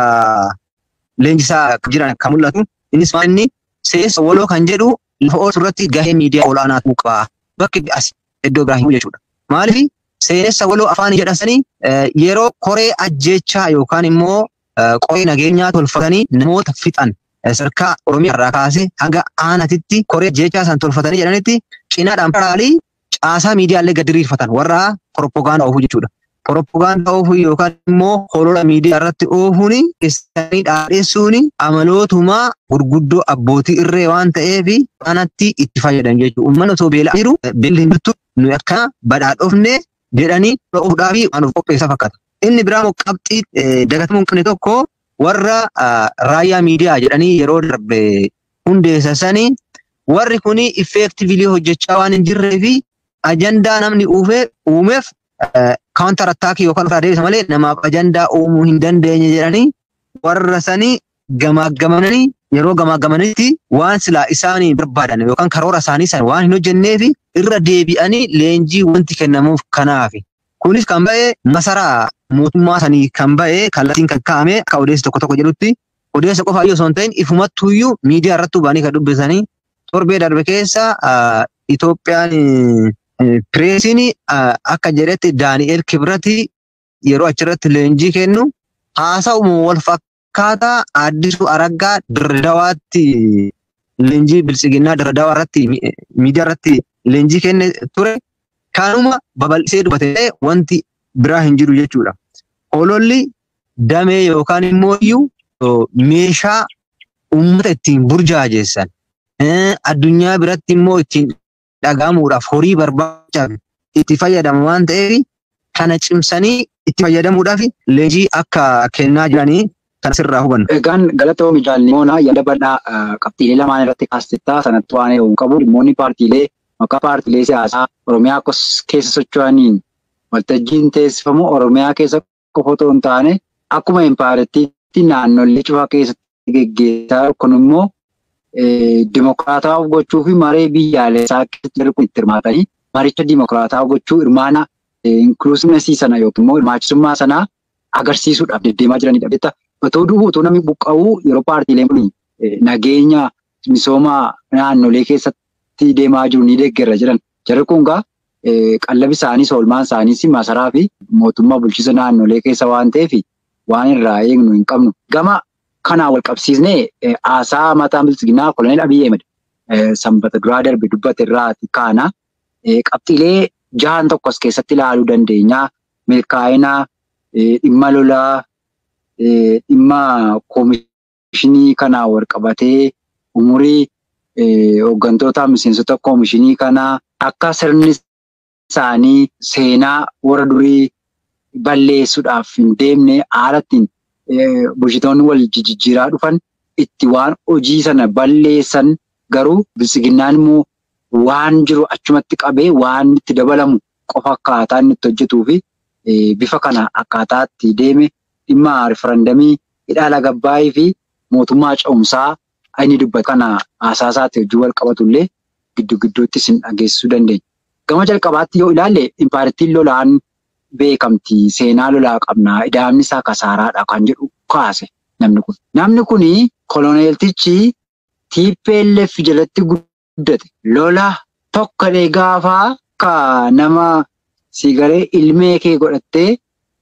leenjisaa jiran kan mul'atu. Innis maal inni seensa waloo kan jedhu lafa oolchu irratti gahee miidiyaa olaanaa ta'uu qaba. Bakki as iddoo biraa hin jechuudha. Maaliif seenessa waloo afaan jedhansanii yeroo koree ajjeechaa yookaan immoo qoree nageenyaa tolfatanii namoota fixan sadarkaa Oromiyaa irraa kaasee hanga aanatitti koree ajjeechaa san tolfatanii jedhanitti cinaadhaan paraalii caasaa miidiyaallee gadi diriirfatan warra propagaandaa oofuu jechuudha. Propagaandaa oofuu yookaan immoo holola miidiyaa irratti oofuun keessanii dhaadheessuun amalootuma gurguddoo abbootii irree waan ta'eef kanatti itti fayyadamu jechuudha. Uummanni osoo beelaa jiru beelli hin jirtu nuyi akka badhaadhofne jedhanii oofuudhaaf waan of qopheessa fakkaata. Inni biraa immoo qabxii dagatamuu hin qabne tokko warra raayyaa miidiyaa jedhanii yeroo darbe hundeessanii warri kuni effeektiivili hojjechaa waan hin jirree fi ajandaa namni uumeef kaawuntar attaakii yookaan ofirraa deebisa malee namaaf ajandaa uumuu hin dandeenye jedhanii warra sanii gamaagamanii yeroo gamaagamanitti waan silaa isaanii barbaadan yookaan karoora isaanii san waan hin hojjenneef irra deebi'anii leenjii wanti kennamuuf kanaafi. Kunis kan ba'e masaraa mootummaa sanii kan ba'e kallattiin kan kaa'ame akka odeessi tokko tokko jedhutti odeessa qofa iyyuu osoo hin ta'in ifumattuyyuu miidiyaa irratti ba'anii kan dubbisanii torbee darbe keessa Itoophiyaan pireesiin akka jedhetti Daani'eel Kibrati yeroo achirratti leenjii kennu haasa'uma wal fakkaataa Addisuu Araggaa Dirdawaatti leenjii biltsiginnaa Dirdawaa irratti miidiyaa irratti leenjii kenne ture. Kanuma babal'isee dubbate wanti biraa hin jiru jechuudha. Ololli damee yookaan immoo iyyuu meeshaa uummata ittiin burjaajessan addunyaa biratti immoo ittiin dhagahamuudhaaf horii barbaachaaf itti fayyadamu waan ta'eef kana cimsanii itti fayyadamuudhaaf leenjii akka kennaa jiranii kan asirraa hubannu. Egaan galatoomii jaalimoonaa yaada bal'aa qabxiilee lamaan irratti kaastettaa sanatti waan eeguun qabu dhimmoonni paartiilee maqaa paartiilee siyaasaa Oromiyaa keessa socho'aniin waltajjiin teessifamu Oromiyaa keessa qofa otoo hin taane akkuma impaayiretiitti naannolee cufaa keessatti geggeessaa kun immoo dimokiraatawaa gochuu fi maree biyyaalessaa keessatti jiru kun itti hirmaatanii maricha dimokiraatawaa gochuu hirmaana inklusiivnesii sana yookiin immoo hirmaachisummaa sanaa agarsiisuudhaaf deddeemaa jiranidha. Beektaa otoo du'u otoo namni buqqa'uu yeroo paartiileen kun nageenya misooma naannolee keessatti deemaa jiru ni deeggarra jiran. Jarri kun egaa qallabi isaaniis oolmaan isaaniis masaraa fi mootummaa bulchiisa naannolee keessa waan ta'eef waan irraa eegnu hin qabnu. Gama kanaan wal qabsiisnee haasaa mataa bilchiginaa koloneel Abiyyi Ahmed sanbata duraa darbe dubbate irraati kaana qabxiilee jahan tokko as keessatti ilaaluu dandeenya. Milkaa'ina dhimma lolaa dhimma koomishinii kanaan wal qabatee umurii hooggantoota miseensota koomishinii kanaa akka sirni isaanii seenaa warra durii balleessuudhaaf hin deemne haala ittiin bulchitoonni wal jijjiiraa dhufan itti waan hojii sana balleessan garuu bilisiginnaan immoo waan jiru achumatti qabee waan itti dabalamu qofa akkaataa inni itti hojjetuu fi bifa kana akkaataa itti deeme dhimma rifarandamii hidhaa lagabbaayii fi mootummaa ce'umsaa inni dubbatu kana haasaasaatti hojii wal qabatullee giddu gidduutti isin dhageessisuu dandeenya. Gama jalqabaatti yoo ilaalle impaartiin lolaan beekamti seenaa lolaa qabnaa idaamni isaa kasaaraadha kan jedhu kaase namni kun. Namni kun koloneeltichi TPLF jalatti guddate lola tokkodhe gaafaa ka nama sigaree ilmee kee godhattee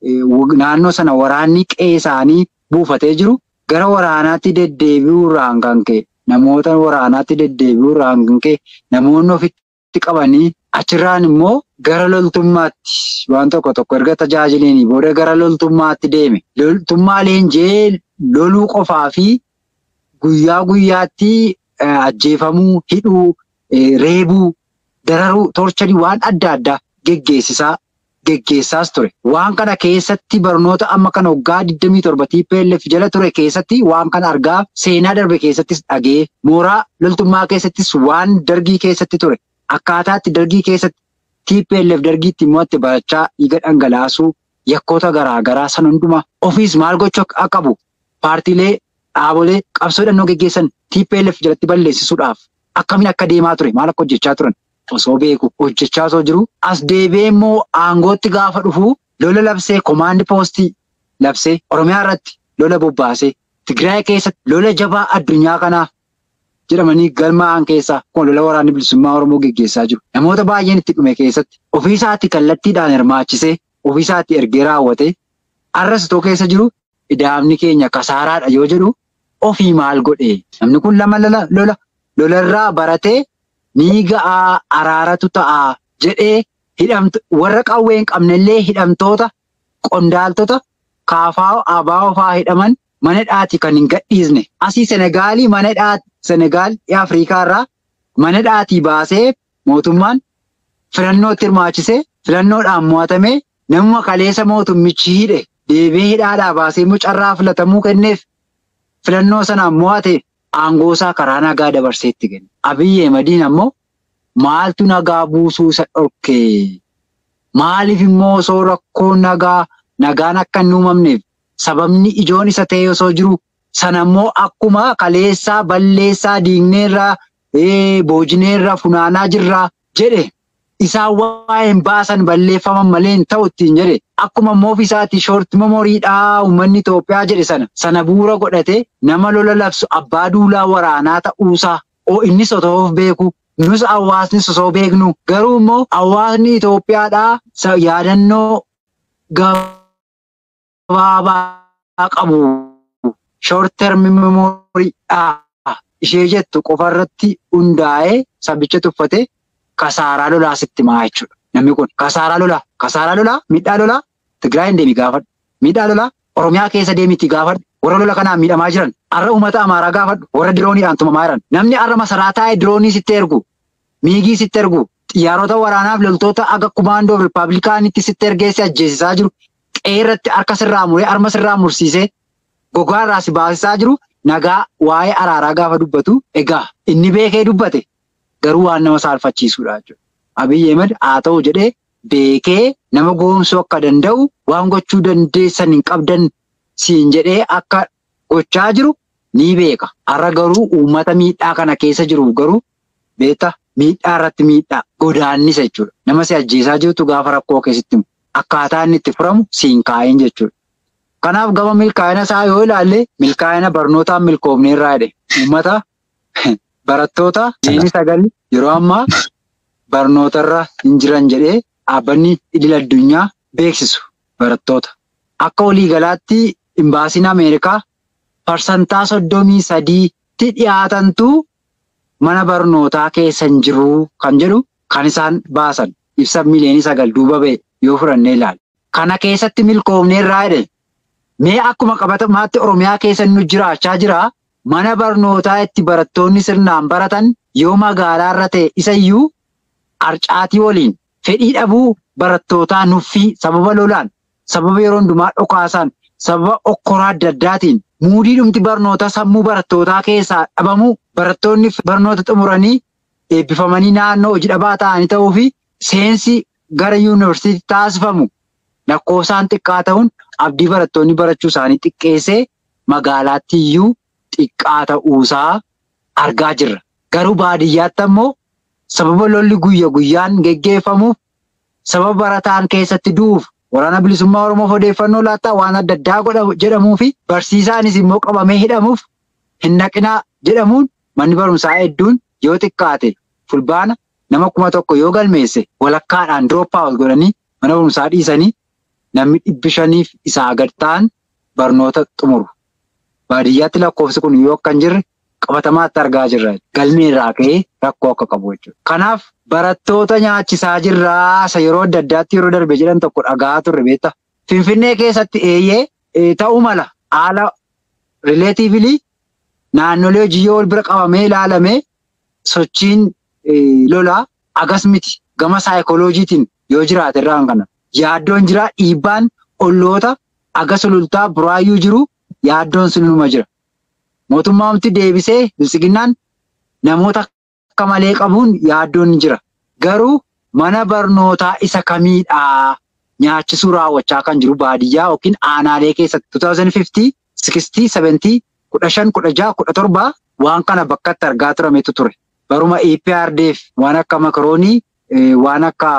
naannoo sana waraanni qe'ee isaanii buufatee jiru gara waraanaatti deddeebi'uurraan kan ka'e namoota waraanaatti deddeebi'uurraan kan ka'e namoonni ofitti qabanii achirraan immoo gara loltummaatti waan tokko tokko erga tajaajilanii booda gara loltummaatti deeme. Loltummaa leenjee loluu qofaa fi guyyaa guyyaatti ajjeefamuu, hidhuu, reebuu, dararuu, torchanii waan adda addaa geggeessisaa geggeessaas ture. Waan kana keessatti barnoota amma kana waggaa 27 TPLF jala ture keessatti waan kana argaa seenaa darbe keessattis dhagee mooraa loltummaa keessattis waan dargii keessatti ture. Akkaataatti dargii keessatti TPLF dargiitti immoo itti barachaa dhiiga dhangalaasuu yakkoota garaagaraa san hundumaa ofiis maal gochuu akka qabu paartiilee dhaabolee qabsoo hidhannoo geggeessan TPLF jalatti balleessisuudhaaf akkamiin akka deemaa ture maal akka hojjechaa turan osoo beeku hojjechaa osoo jiru as deebi'ee immoo aangootti gaafa dhufu lola labsee komaandi poostii labsee Oromiyaa irratti lola bobbaasee Tigraay keessatti lola jabaa addunyaa kanaaf jedhamanii galmaa'an keessaa kun lola waraanni bilisummaa Oromoo geggeessaa jiru. Namoota baay'een itti dhume keessatti ofiisaatti kallattiidhaan hirmaachisee ofiisaatti ergee raawwatee arrasitoo keessa jiru idaamni keenya kasaaraadha yoo jedhu ofii maal godhee namni kun lama lola lolarraa baratee ni ga'aa araaratu ta'aa jedhee hidhamtu warra qawwee hin qabnellee hidhamtoota qondaaltota kaafaa abaa fa'aa hidhaman mana hidhaati kan hin gadhiisne asii Senegaalii mana hidhaati Senegaal Afrikaa irraa mana hidhaatii baasee mootummaan filannootti hirmaachisee filannoodhaan mo'atamee namuma kaleessa mootummichi hidhe deebi'ee hidhaadhaa baasee immoo carraa filatamuu kenneef filannoo sanaan mo'ate aangoosaa karaa nagaa dabarseetti kenne. Abiyyi Ahmediin ammoo maaltu nagaa buusuu isa dhorkee? Maaliif immoo osoo rakkoon nagaa nagaan akka hin uumamneef sababni ijoon isa ta'e osoo jiru sana immoo akkuma kaleessaa balleessaa diigneerraa boojineerraa funaanaa jirraa jedhe isaan waa hin baasan balleeffaman malee hin ta'u ittiin jedhe akkuma immoo ofiisaatti shoorti memoriidhaa uummanni Itoophiyaa jedhe sana sana bu'uura godhate nama lola labsu abbaa duulaa waraanaa ta'uusaa innis otoo of beeku nus hawaasnis osoo beeknu garuu immoo hawaasni Itoophiyaadhaa yaadannoo gabaabaa qabu short term memoriidhaa ishee jettu qofarratti hundaa'ee sabicha tuffate kasaaraa lolaa sitti maa jechuudha. Namni kun kasaaraa lolaa kasaaraa lolaa miidhaa lolaa Tigraay hin deemi gaafadhu. Miidhaa lolaa Oromiyaa keessa deemitti gaafadhu. Warra lola kanaan miidhamaa jiran har'a uummata Amaaraa gaafadhu. Warra dirooniidhaan tumamaa jiran. Namni har'a masaraa taa'ee diroonii sitti ergu miigii sitti ergu xiyyaarota waraanaaf loltoota aga kumaandoo rippaabilikaanitti sitti ergeessi ajjeesisaa jiru. Qeerratti harka sirraa muree harma sirraa mursiisee gogaa irraa si baasisaa jiru nagaa waa'ee araaraa gaafa dubbatu egaa inni beekee dubbate garuu waan nama saalfachiisuudha jechuudha. Abiyyi Ahmed haa ta'u jedhee beekee nama goomsuu akka danda'u waan gochuu dandeessan hin qabdan siin jedhee akka gochaa jiru ni beeka. Har'a garuu uummata miidhaa kana keessa jiru garuu beektaa miidhaa irratti miidhaa godaannisa jechuudha. Nama si ajjeesaa jirtu gaafa rakkoo keessatti akkaataa inni itti furamu siin kaa'in jechuudha. Kanaaf gama milkaa'ina isaa yoo ilaalle milkaa'ina barnootaan milkoomne irraa jedhe uummata barattoota diinii sagal yeroo ammaa barnootarra hin jiran jedhee dhaabbanni idil addunyaa beeksisu barattoota. Akka waliigalaatti imbaasiin Ameerikaa parsantaa soddomii sadiitti dhiyaatantu mana barnootaa keessa hin jiru kan jedhu kan isaan baasan ibsa miliyoonii sagal duuba ba'e yoo fudhannee ilaalla. Kana keessatti milkoomne irraa jedhe mee akkuma qabatamaatti Oromiyaa keessa nu jiraachaa jira mana barnootaa itti barattoonni sirnaan baratan yoo magaalaarra ta'e isayyuu harcaatii waliin fedhii dhabuu barattootaa nuffii sababa lolaan sababa yeroo hundumaa dhokaasaan sababa okkoraa adda addaatiin muudii dhumti barnootaa sammuu barattootaa keessaa dhabamuu barattoonni barnoota xumuranii eebbifamanii naannoo hojii dhabaa ta'anii ta'uu fi seensi gara yuunivarsiitii taasifamu lakkoofsaan xiqqaa ta'uun abdii barattoonni barachuu isaanii xiqqeessee magaalaatti iyyuu xiqqaa ta'uusaa argaa jirra. Garuu baadiyyaatti ammoo sababa lolli guyya guyyaan geggeeffamuuf sababa barataan keessatti du'uuf waraana bilisummaa Oromoof odeeffannoo laattaa waan adda addaa jedhamuu fi barsiisaanis immoo qabamee hidhamuuf hin naqinaa jedhamuun manni barumsaa hedduun yoo xiqqaate fulbaana nama kuma tokko yoo galmeesse walakkaadhaan droppaawut godhanii mana barumsaa dhiisanii namni dhibbi shaniif isaa gad ta'an barnoota xumuru. Baadiyyaatti lakkoofsi kun yoo akka hin jirre qabatamaatti argaa jirra. Galmee irraa ka'ee rakkoo akka qabu jechuudha. Kanaaf barattoota nyaachisaa jirraa isa yeroo adda addaatti yeroo darbe jedhan tokko dhagaa turre beektaa. Finfinnee keessatti eeyyee ta'uu mala haala rileetiivili naannolee hojii yoo wal bira qabamee ilaalamee sochiin lolaa agas miti gama saayikolojiitiin yoo jiraate irraan kana. Yaaddoon jira dhiibbaan olloota agas sulultaa buraayyuu jiru yaaddoon sunuma jira. Mootummaamti deebisee bilisiginnaan namoota akka malee qabuun yaaddoon jira. Garuu mana barnootaa isa kamiidhaa nyaachisuu raawwachaa kan jiru baadiyyaa yookiin aanaalee keessatti 2050, 60, 70, 15, 16, 17 waan kana bakkatti argaa turametu ture. Baruma EPRDF waan akka makaroonii waan akka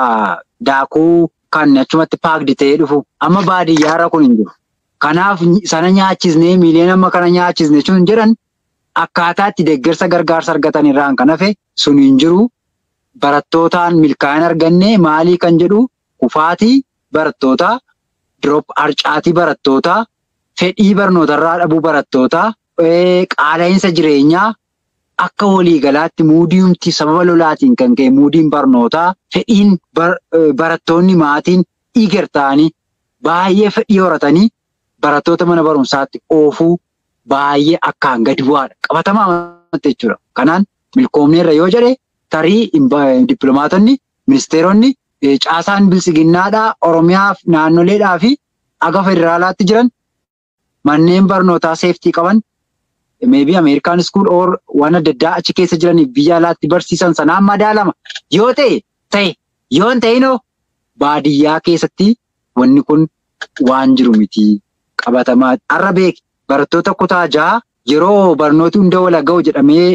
daakuu kan achumatti paakdi ta'ee dhufu amma baadiyyaarra kun hin jiru. Kanaaf sana nyaachisnee miiliyoona amma kana nyaachisne sun jedhan akkaataa itti deeggarsa gargaarsa argatan irraan kan hafe sun hin jiru. Barattootaan milkaa'ina arganne maalii kan jedhu kufaatii barattootaa, drop harcaatii barattootaa, fedhii barnootarraa dhabuu barattootaa, qaala'insa jireenyaa akka waliigalaatti muudiyumti sababa lolaatiin kan ka'e muudiin barnootaa fedhiin barattoonni maatiin dhiigar ta'anii baay'ee fedhii horatanii barattoota mana barumsaatti oofuu baay'ee akkaan gadi bu'aadha. Qabatamaa amantii jechuudha. Kanaan milkoomneerra yoo jedhe tarii dippiloomaatonni, ministeeronni, caasaan bilisiginnaadhaa, Oromiyaa naannoleedhaa fi aga federaalaatti jiran manneen barnootaa seeftii qaban maybe Ameerikaan school or waan adda addaa achi keessa jiraniif biyya alaatti barsiisan sanaan madaalama. Yoo ta'e ta'e yoo hin ta'inoo baadiyyaa keessatti wanni kun waan jiru miti qabatamaa. Har'a beeki barattoota kutaa jaha yeroo barnooti hunda wal ga'u jedhamee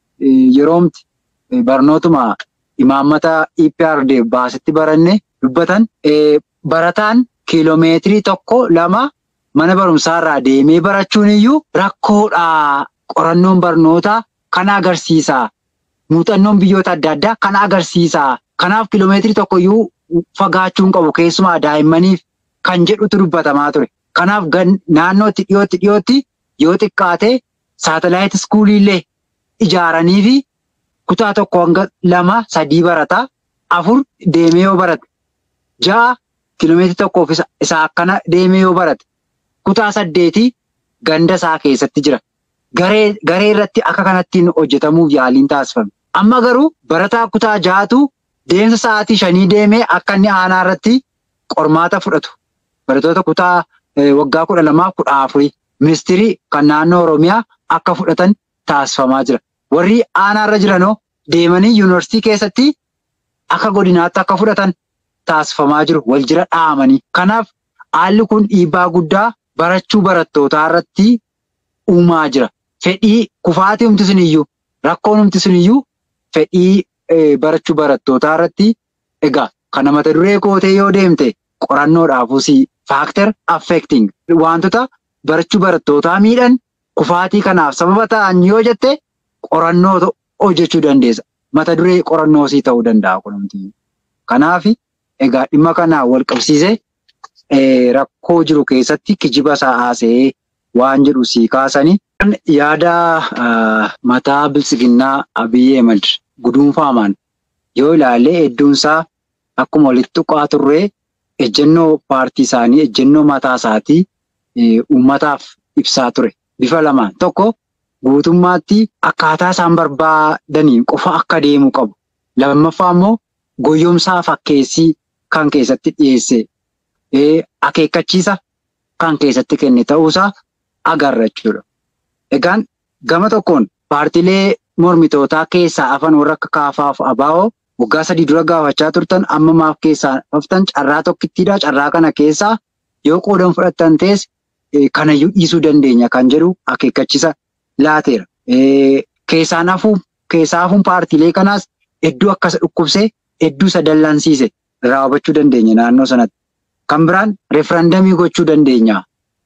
yeroomti barnootuma imaammata EPRD baasetti baranne dubbatan barataan kiiloomeetirii tokko lama mana barumsaarraa deemee barachuun iyyuu rakkoodha. Qorannoon barnootaa kana agarsiisa. Muuxannoon biyyoota adda addaa kana agarsiisa. Kanaaf kiiloomeetirii tokko iyyuu fagaachuu hin qabu keessumaa daa'immaniif kan jedhutu dubbatamaa ture. Kanaaf naannootti dhiyootti dhiyootti yoo xiqqaate saatalaayit iskuuliillee ijaaranii fi kutaa tokko hanga lama sadii barata. Afur deemee yoo barate. Ja'a kiiloomeetirii tokkoof isa akkana deemee yoo barate. Kutaa saddeetii ganda isaa keessatti jira. Garee irratti akka kanattiin hojjetamuuf yaaliin taasifame. Amma garuu barataa kutaa ja'atu deemsa sa'aatii shanii deemee akka inni aanaa irratti qormaata fudhatu. Barattoota kutaa waggaa kudha lamaa kudha afurii ministirii kan naannoo Oromiyaa akka fudhatan taasifamaa jira. Warri aanaa irra jiranoo deemanii yuunivarsiitii keessatti akka godinaatti akka fudhatan taasifamaa jiru. Wal jira dhaamanii. Kanaaf haalli kun dhiibbaa guddaa barachuu barattootaa irratti uumaa jira. Fedhii kufaatii humti suniyyuu rakkoon humti suniyyuu fedhii barachuu barattootaa irratti egaa kana mata duree kootee yoo deemte qorannoodhaafus faaktar affecting wantoota barachuu barattootaa miidhan kufaatii kanaaf sababa ta'an yoo jette qorannoo hojjechuu dandeessa. Mata duree qorannoosii ta'uu danda'a kunumti. Kanaaf egaa dhimma kanaan wal qabsiisee rakkoo jiru keessatti kijiba isaa haasa'ee waan jedhu sii kaasanii. Yaada mataa bilisiginnaa Abiyyi Ahimad guduunfaamaan yoo ilaalle hedduunsaa akkuma walitti tuqaa turree ejjennoo paartii isaanii ejjennoo mataa isaatii uummataaf ibsaa ture. Bifa lamaan tokko guutummaatti akkaataa isaan barbaadaniin qofa akka deemu qabu. Lammaffaa immoo goyyomsaa fakkeessii kan keessatti dhiyeesse akeekkachiisa kan keessatti kenne ta'uusaa agarra jechuudha. Egaan gama tokkoon paartiilee mormitootaa keessaa hafan warra akka kaafaaf abaa'oo waggaa sadii dura gaafachaa turtan amma maaf keessaa haftan carraa tokkittiidha. Carraa kana keessaa yoo qoodan fudhattan ta'es kanayyuu dhiisuu dandeenya kan jedhu akeekkachiisa laateera. Keessaan hafuun keessaa hafuun paartiilee kanaas hedduu akkasa dhukkubsee hedduu isa dallansiise irraa hubachuu dandeenya naannoo sanatti. Kan biraan referandamii gochuu dandeenya.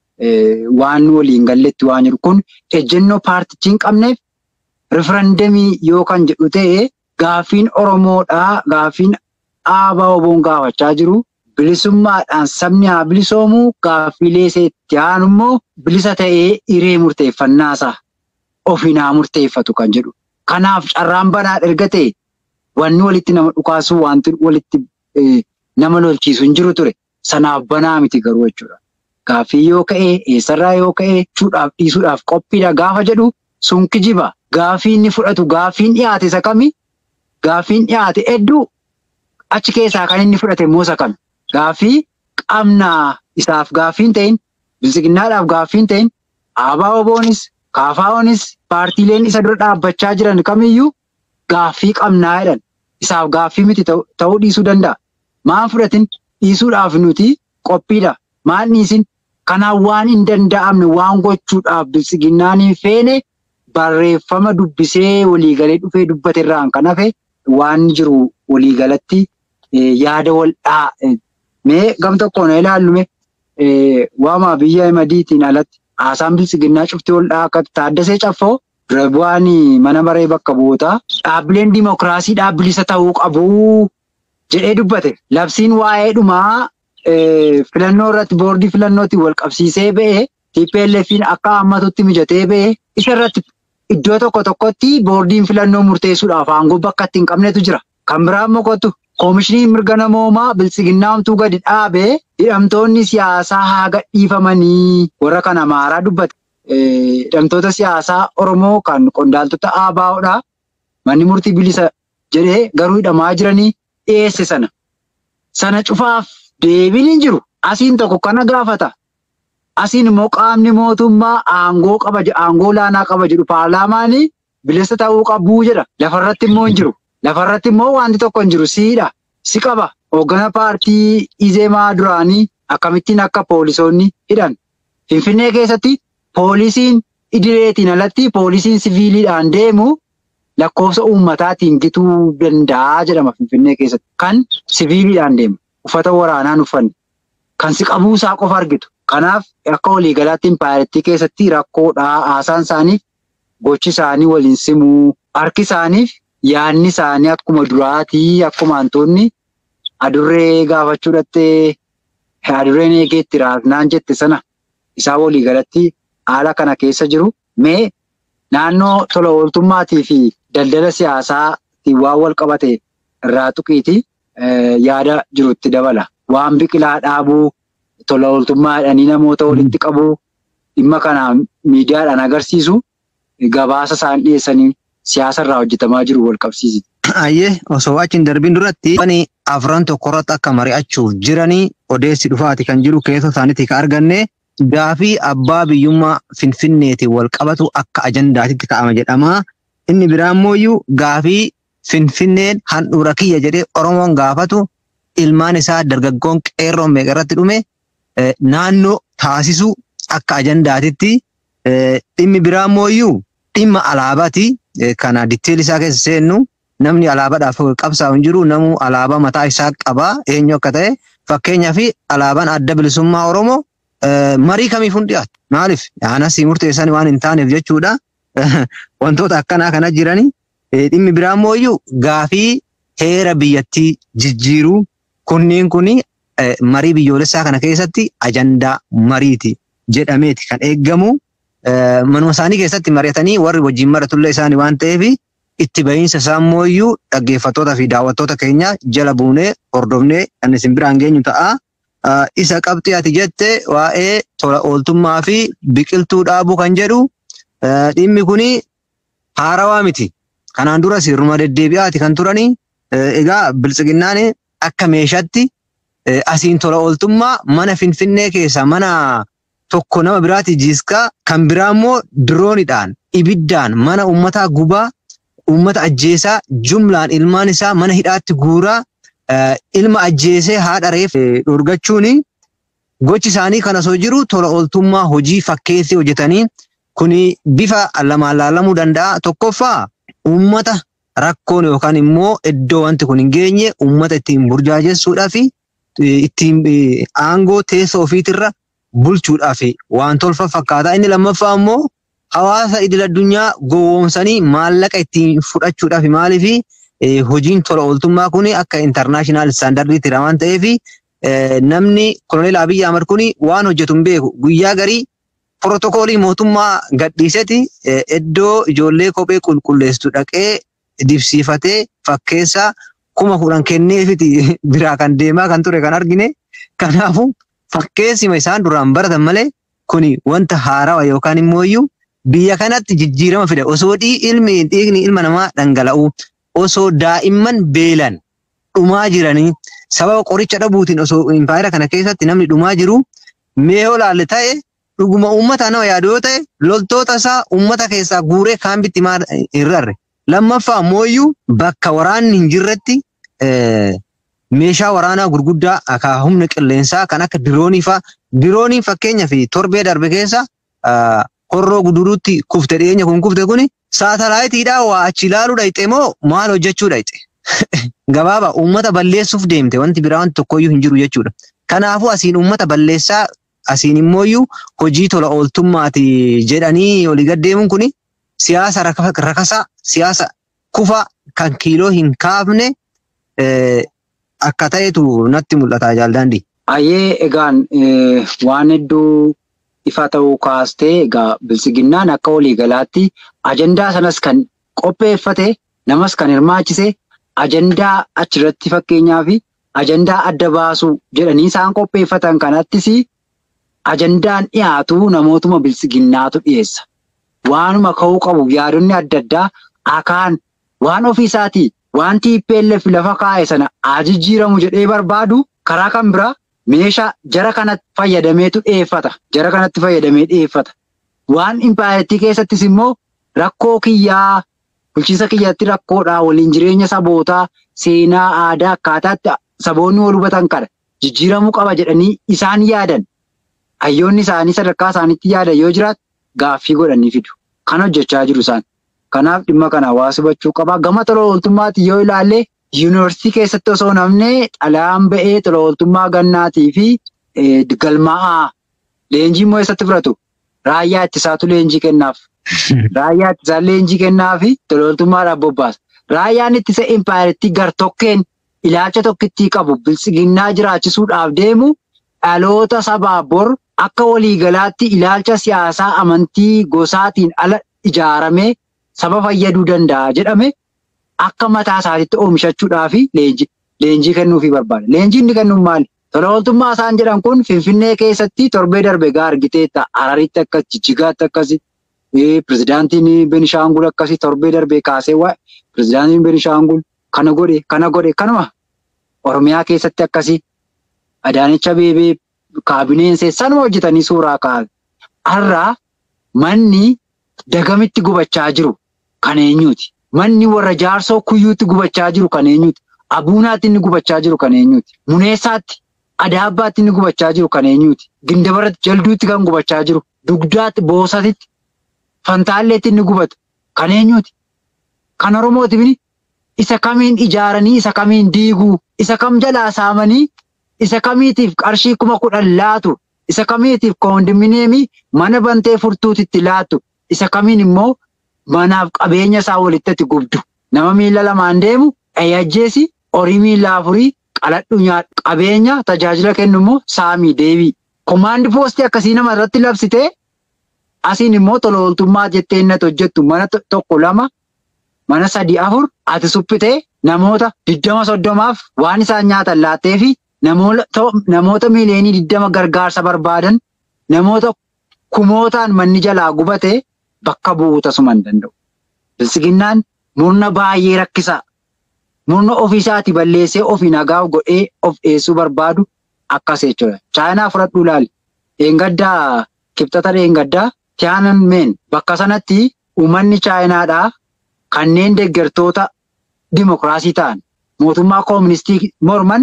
Waan waliin galletti waan jiru kun ejjennoo paartichi hin qabneef referandamii yoo kan jedhu ta'e gaaffiin Oromoodhaa gaaffiin dhaabaa oboon gaafachaa jiru bilisummaadhaan sabni haa bilisoomu gaaffiilee itti aanu immoo bilisa ta'ee hiree murteeffannaasaa ofiin haa murteeffatu kan jedhu. Kanaaf carraan banaa erga ta'e wanni walitti nama dhukaasuu wanti walitti nama lolchiisu hin jiru ture. Sanaaf banaa miti garuu jechuudha. Gaaffii yoo ka'e eessarraa yoo ka'e fuudhaaf dhiisuudhaaf qophiidha gaafa jedhu sun kijiba. Gaaffii inni fudhatu gaaffiin dhiyaate isa kami? Gaaffiin dhiyaate hedduu achi keessaa kan inni fudhate immoo isa kami? Gaaffii qabnaa isaaf gaaffiin ta'in bilisiginnaadhaaf gaaffiin ta'in aabaa oboonis kaafaa'oonis paartiileen isa dura dhaabbachaa jiran kamiyyuu gaaffii qabnaa jedhan isaaf gaaffii miti ta'uu dhiisuu danda'a. Maan fudhatin dhiisuudhaaf nuti qophiidha. Maan dhiisin kanaan waan hin danda'amne waan gochuudhaaf bilisiginnaan hin feene barreeffama dubbisee waliigalee dhufee dubbate irraan kan hafe waan jiru waliigalatti yaada wal'aa mee gam tokkoon ilaallume waamaa biyya madiitiin alatti haasaan bilisiginnaa cuftii wal'aa akka taaddasee caffoo dura bu'aan mana maree bakka bu'ootaa dhaabbileen dimookiraasii dhaabbilisa ta'uu qabu jedhee dubbate. Labsiin waa'ee dhumaa filannoo irratti boordii filannootiin wal qabsiisee ba'e TPLF'n akka hammatutti mijatee ba'e isa irratti iddoo tokko tokkotti boordiin filannoo murteessuudhaaf aangoo bakka itti hin qabnetu jira. Kan biraan mokotu koomishiniin mirga namoomaa bilisiginnaa homtuu gadi dhaabee hidhamtoonni siyaasaa haa gadhiifamanii warra kana maaraa dubbate. Hidhamtoota siyaasaa Oromoo kan qondaaltota ABO'dha. Manni murtii bilisa jedhee garuu hidhamaa jiranii dhiyeesse sana. Sana cufaaf deebiin hin jiru. Asiin tokko kana gaafata. Asiin immoo qaamni mootummaa aangoo qaba aangoo laanaa qaba jedhu paarlaamaanii bilisa ta'uu qabuu jedha. Lafarratti immoo hin jiru. Lafarratti immoo wanti tokko hin jiru siidha. Si qaba. Hooggana paartii Izeemaa duraanii akkamittiin akka poolisoonni hidhan. Finfinnee keessatti poolisiin idileetiin alatti poolisiin siviiliidhaan deemu lakkoofsa uummataatiin gituu danda'a jedhama Finfinnee keessatti. Kan siviiliidhaan deemu. Uffata waraanaan uffanne. Kan si qabuusaa qofa argitu. Kanaaf akka waliigalaatti impaayirtii keessatti rakkoodhaa haasaan isaaniif gochi isaanii waliin simuu harki isaaniif yaadni isaanii akkuma duraatii akkuma wantoonni adurree gaafachuu dhattee adurreen eegeetti raasnaan jette sana isaa waliigalatti haala kana keessa jiru mee naannoo tola ooltummaatii fi daldala siyaasaatiin waan wal qabate irraa tuqiiti yaada jirutti dabala. Waan biqilaa dhaabuu tola ooltummaa jedhanii namoota walitti qabuu dhimma kanaan miidiyaadhaan agarsiisu gabaasa isaan dhiyeessanii siyaasa irraa hojjetamaa jiru wal qabsiisi. Ayyee osoo achi hin darbiin duratti wani afran tokko irratti akka mari'achuuf jiranii odeessi dhufaati kan jiru keessoo isaaniitii kan arganne gaafii abbaa biyyummaa finfinneetiin wal qabatu akka ajandaatitti ka'ama jedhama. Inni biraa immoo gaafii finfinneen handhuura kiyya jedhee Oromoon gaafatu ilmaan isaa dargaggoon qeerroon meeqa irratti dhume naannoo taasisu akka ajandaatitti dhimmi biraa immoo dhimma alaabaati. Kana ditteelli isaa keessa seennu namni alaabaadhaaf qabsaa'u hin jiru namu alaabaa mataa isaa qaba eenyu akka ta'e fakkeenyaaf alaabaan adda bilisummaa Oromoo marii kamiif hin dhiyaatu. Maaliif? Aanas murteessan waan hin taaneef jechuudha. Wantoota akkanaa kana jirani. Dhimmi biraa immoo gaafii heera biyyattii jijjiiruu kunniin kuni marii biyyoolessaa kana keessatti ajandaa mariiti jedhameeti kan eeggamu. Manuma isaanii keessatti mari'atanii warri wajjin maratullee isaanii waan ta'eef itti bahiinsa isaa immoo dhaggeeffattoota fi daawwattoota keenya jala buunee hordofnee kan isin biraan geenyu ta'a. Isa qabxii ati jette waa'ee tola ooltummaa fi biqiltuu dhaabuu kan jedhu Dhimmi kuni haarawaa miti. Kanaan dura sirnuma deddeebi'aati kan turanii. Egaa biltsiginnaan akka meeshaatti asiin tola ooltummaa mana Finfinnee keessa mana tokko nama biraati jiiskaa kan biraa immoo diroonidhaan ibiddaan mana uummataa gubaa uummata ajjeesaa jumlaan ilmaan isaa mana hidhaatti guuraa ilma ajjeesee haadha reef dhorgachuuni gochi isaanii kan osoo jiru tola ooltummaa hojii fakkeessi hojjetanii kuni bifa lamaan laalamuu danda'a. Tokkoffaa uummata rakkoon yookaan immoo iddoo wanti kun hin geenye uummata ittiin burjaajessuudhaa fi ittiin aangoo teessoo ofiitirra bulchuudhaaf waan tolfa fakkaata. Inni lammaffaa immoo hawaasa idil addunyaa gowwoomsanii maallaqa ittiin fudhachuudhaaf maaliif hojiin tola ooltummaa kun akka intarnaashinaal istaandardiitti waan ta'eef namni koloneel Abiyyi Ahmad kun waan hojjetu hin beeku guyyaa garii pirootokoolii mootummaa gadhiiseti iddoo ijoollee kophee qulqulleessitu dhaqee dibsiifatee fakkeessaa kuma kudhan kenneefiti biraa kan deemaa kan ture kan argine. Kanaafuu fakkeessima isaan duraan baratan malee kuni wanta haarawa yookaan immoo iyyuu biyya kanatti jijjiirama fida. Osoo ilmi dhiigni ilma namaa dhangala'u osoo daa'imman beelan dhumaa jiranii sababa qoricha dhabuutiin osoo impaayera kana keessatti namni dhumaa jiru mee olaalle ta'e dhuguma uummata nama yaadu yoo ta'e loltoota isaa uummata keessaa guuree kaambitti hin rarre. Lammaffaa mooyyuu bakka waraanni hin jirretti meeshaa waraanaa gurguddaa akka humna qilleensaa kan akka diroonii fa'a. Dirooniin fakkeenyaaf torbee darbe keessa horroo guduruutti kufte dhiyeenya kun kufte kuni saatalaayitiidhaa waa achi ilaaluu dhayxe moo maal hojjechuu dhayxe? Gabaabaa uummata balleessuuf deemte wanti biraa wanti tokkoyyuu hin jiru jechuudha. Kanaafuu asiin uummata balleessaa asiin immooyyuu hojii tola ooltummaati jedhanii olii gaddeemuun kuni siyaasa rakasaa siyaasa kufa kan kiiloo hin kaafne akka ta'etu natti mul'ata jaaldaandii. Ayyee egaan waan hedduu ifa ta'uu kaastee egaa bilisiginnaan akka waliigalaatti ajandaa sanas kan qopheeffate namas kan hirmaachise ajandaa achirratti fakkeenyaa fi ajandaa adda baasuu jedhanii isaan qopheeffatan kanattis ajandaan dhiyaatu namootuma bilisiginnaatu dhiyeessa. Waanuma ka'uu qabu yaadonni adda addaa akaan waan ofiisaatii waan TPLF lafa kaa'e sana ajijjiiramu jedhee barbaadu karaa kan biraa meeshaa jara kanatti fayyadameetu dhiyeeffata. Jara kanatti fayyadamee dhiyeeffata. Waan impaayettii keessattis immoo rakkoo kiyyaa bulchiinsa kiyyaatti rakkoodhaa waliin jireenya sabootaa seenaa aadaa akkaataatti saboonni wal hubatan kana jijjiiramuu qaba jedhanii isaan yaadan. Hayyoonni isaanii sadarkaa isaaniitti yaadan yoo jiraatu gaaffii godhanii fidu. Kan hojjechaa jiru isaan. Kanaaf dhimma kana hawaasa hubachuu qaba. Gama tola ooltummaatti yoo ilaalle yuunivarsiitii keessatti osoo namni xalayaan ba'ee tola ooltummaa gannaatii fi galmaa'aa leenjii immoo eessatti fudhatu? Raayyaa ittisaatu leenjii kennaaf. Raayyaa ittisaa leenjii kennaa fi tola ooltummaadhaaf bobbaasa. Raayyaan ittisa impaayeritti gar-tokkeen ilaalcha tokkittii qabu bilisiginnaa jiraachisuudhaaf deemu dhaloota sabaa bor akka waliigalaatti ilaalcha siyaasaa amantii gosaatiin ala ijaaramee saba fayyaduu danda'a jedhame akka mataa isaatiitti oomishachuudhaa fi leenjii leenjii kennuufii barbaada. Leenjii inni kennuun maali? Tola ooltummaa isaan jedhan kun Finfinnee keessatti torbee darbe gaa argiteetta. Hararitti akkas, Jijjigaatti akkasi, pirezidaantiin Benishaangul akkasi torbee darbee kaasee waa'ee pirezidaantiin Benishaangul kana godhe, kana godhe, kanuma Oromiyaa keessatti akkasi. Adaanicha beebee kaabineen sanuma hojjetanii suuraa kaa'an. Har'aa manni dagamitti gubachaa jiru kan eenyuuti? Manni warra jaarsoo kuyyuutti gubachaa jiru kan eenyuuti? Abuunaatti inni gubachaa jiru kan eenyuuti? Muneessaatti, Adaabbaatti inni gubachaa jiru kan eenyuuti? Gindabaratti, Jalduutti kan gubachaa jiru, Dugdaatti, Boosatitti, Fantaalleetti inni gubatu kan eenyuuti? Kan Oromooti bini isa kamiin ijaaranii, isa kamiin diiguu, isa kam jalaa saamanii, isa kamiitiif qarshii kuma kudhan laatu, isa kamiitiif koondominiyeemii mana bantee furtuutitti laatu, isa kamiin immoo manaaf qabeenya isaa walitti gubdu. Nama miila lamaan deemu ajjeesi horii miila afurii qaladhu nyaadhu. Qabeenya tajaajila kennu immoo saamii deebii. Komaandi poostii akkasii nama irratti labsitee asiin immoo tola ooltummaa jettee inni hojjettu mana tokko lama mana sadii afur ati suphitee namoota diddama soddomaaf waan isaan nyaatan laattee fi namoota miiliyoonii diddama gargaarsa barbaadan namoota kumootaan manni jalaa gubatee bakka bu'uu tasuma hin danda'u. Bilisiginnaan murna baay'ee rakkisaa. Murna ofiisaati balleessee ofii nagaa godhee of dhiyeessuu barbaadu akkas jechuudha. Chaayinaa fudhadhuu ilaali. Dheengaddaa kibxata dheengaddaa Tiyaanan meen bakka sanatti uummanni chaayinaadhaa kanneen deeggartoota dimokiraasii ta'an mootummaa kooministii morman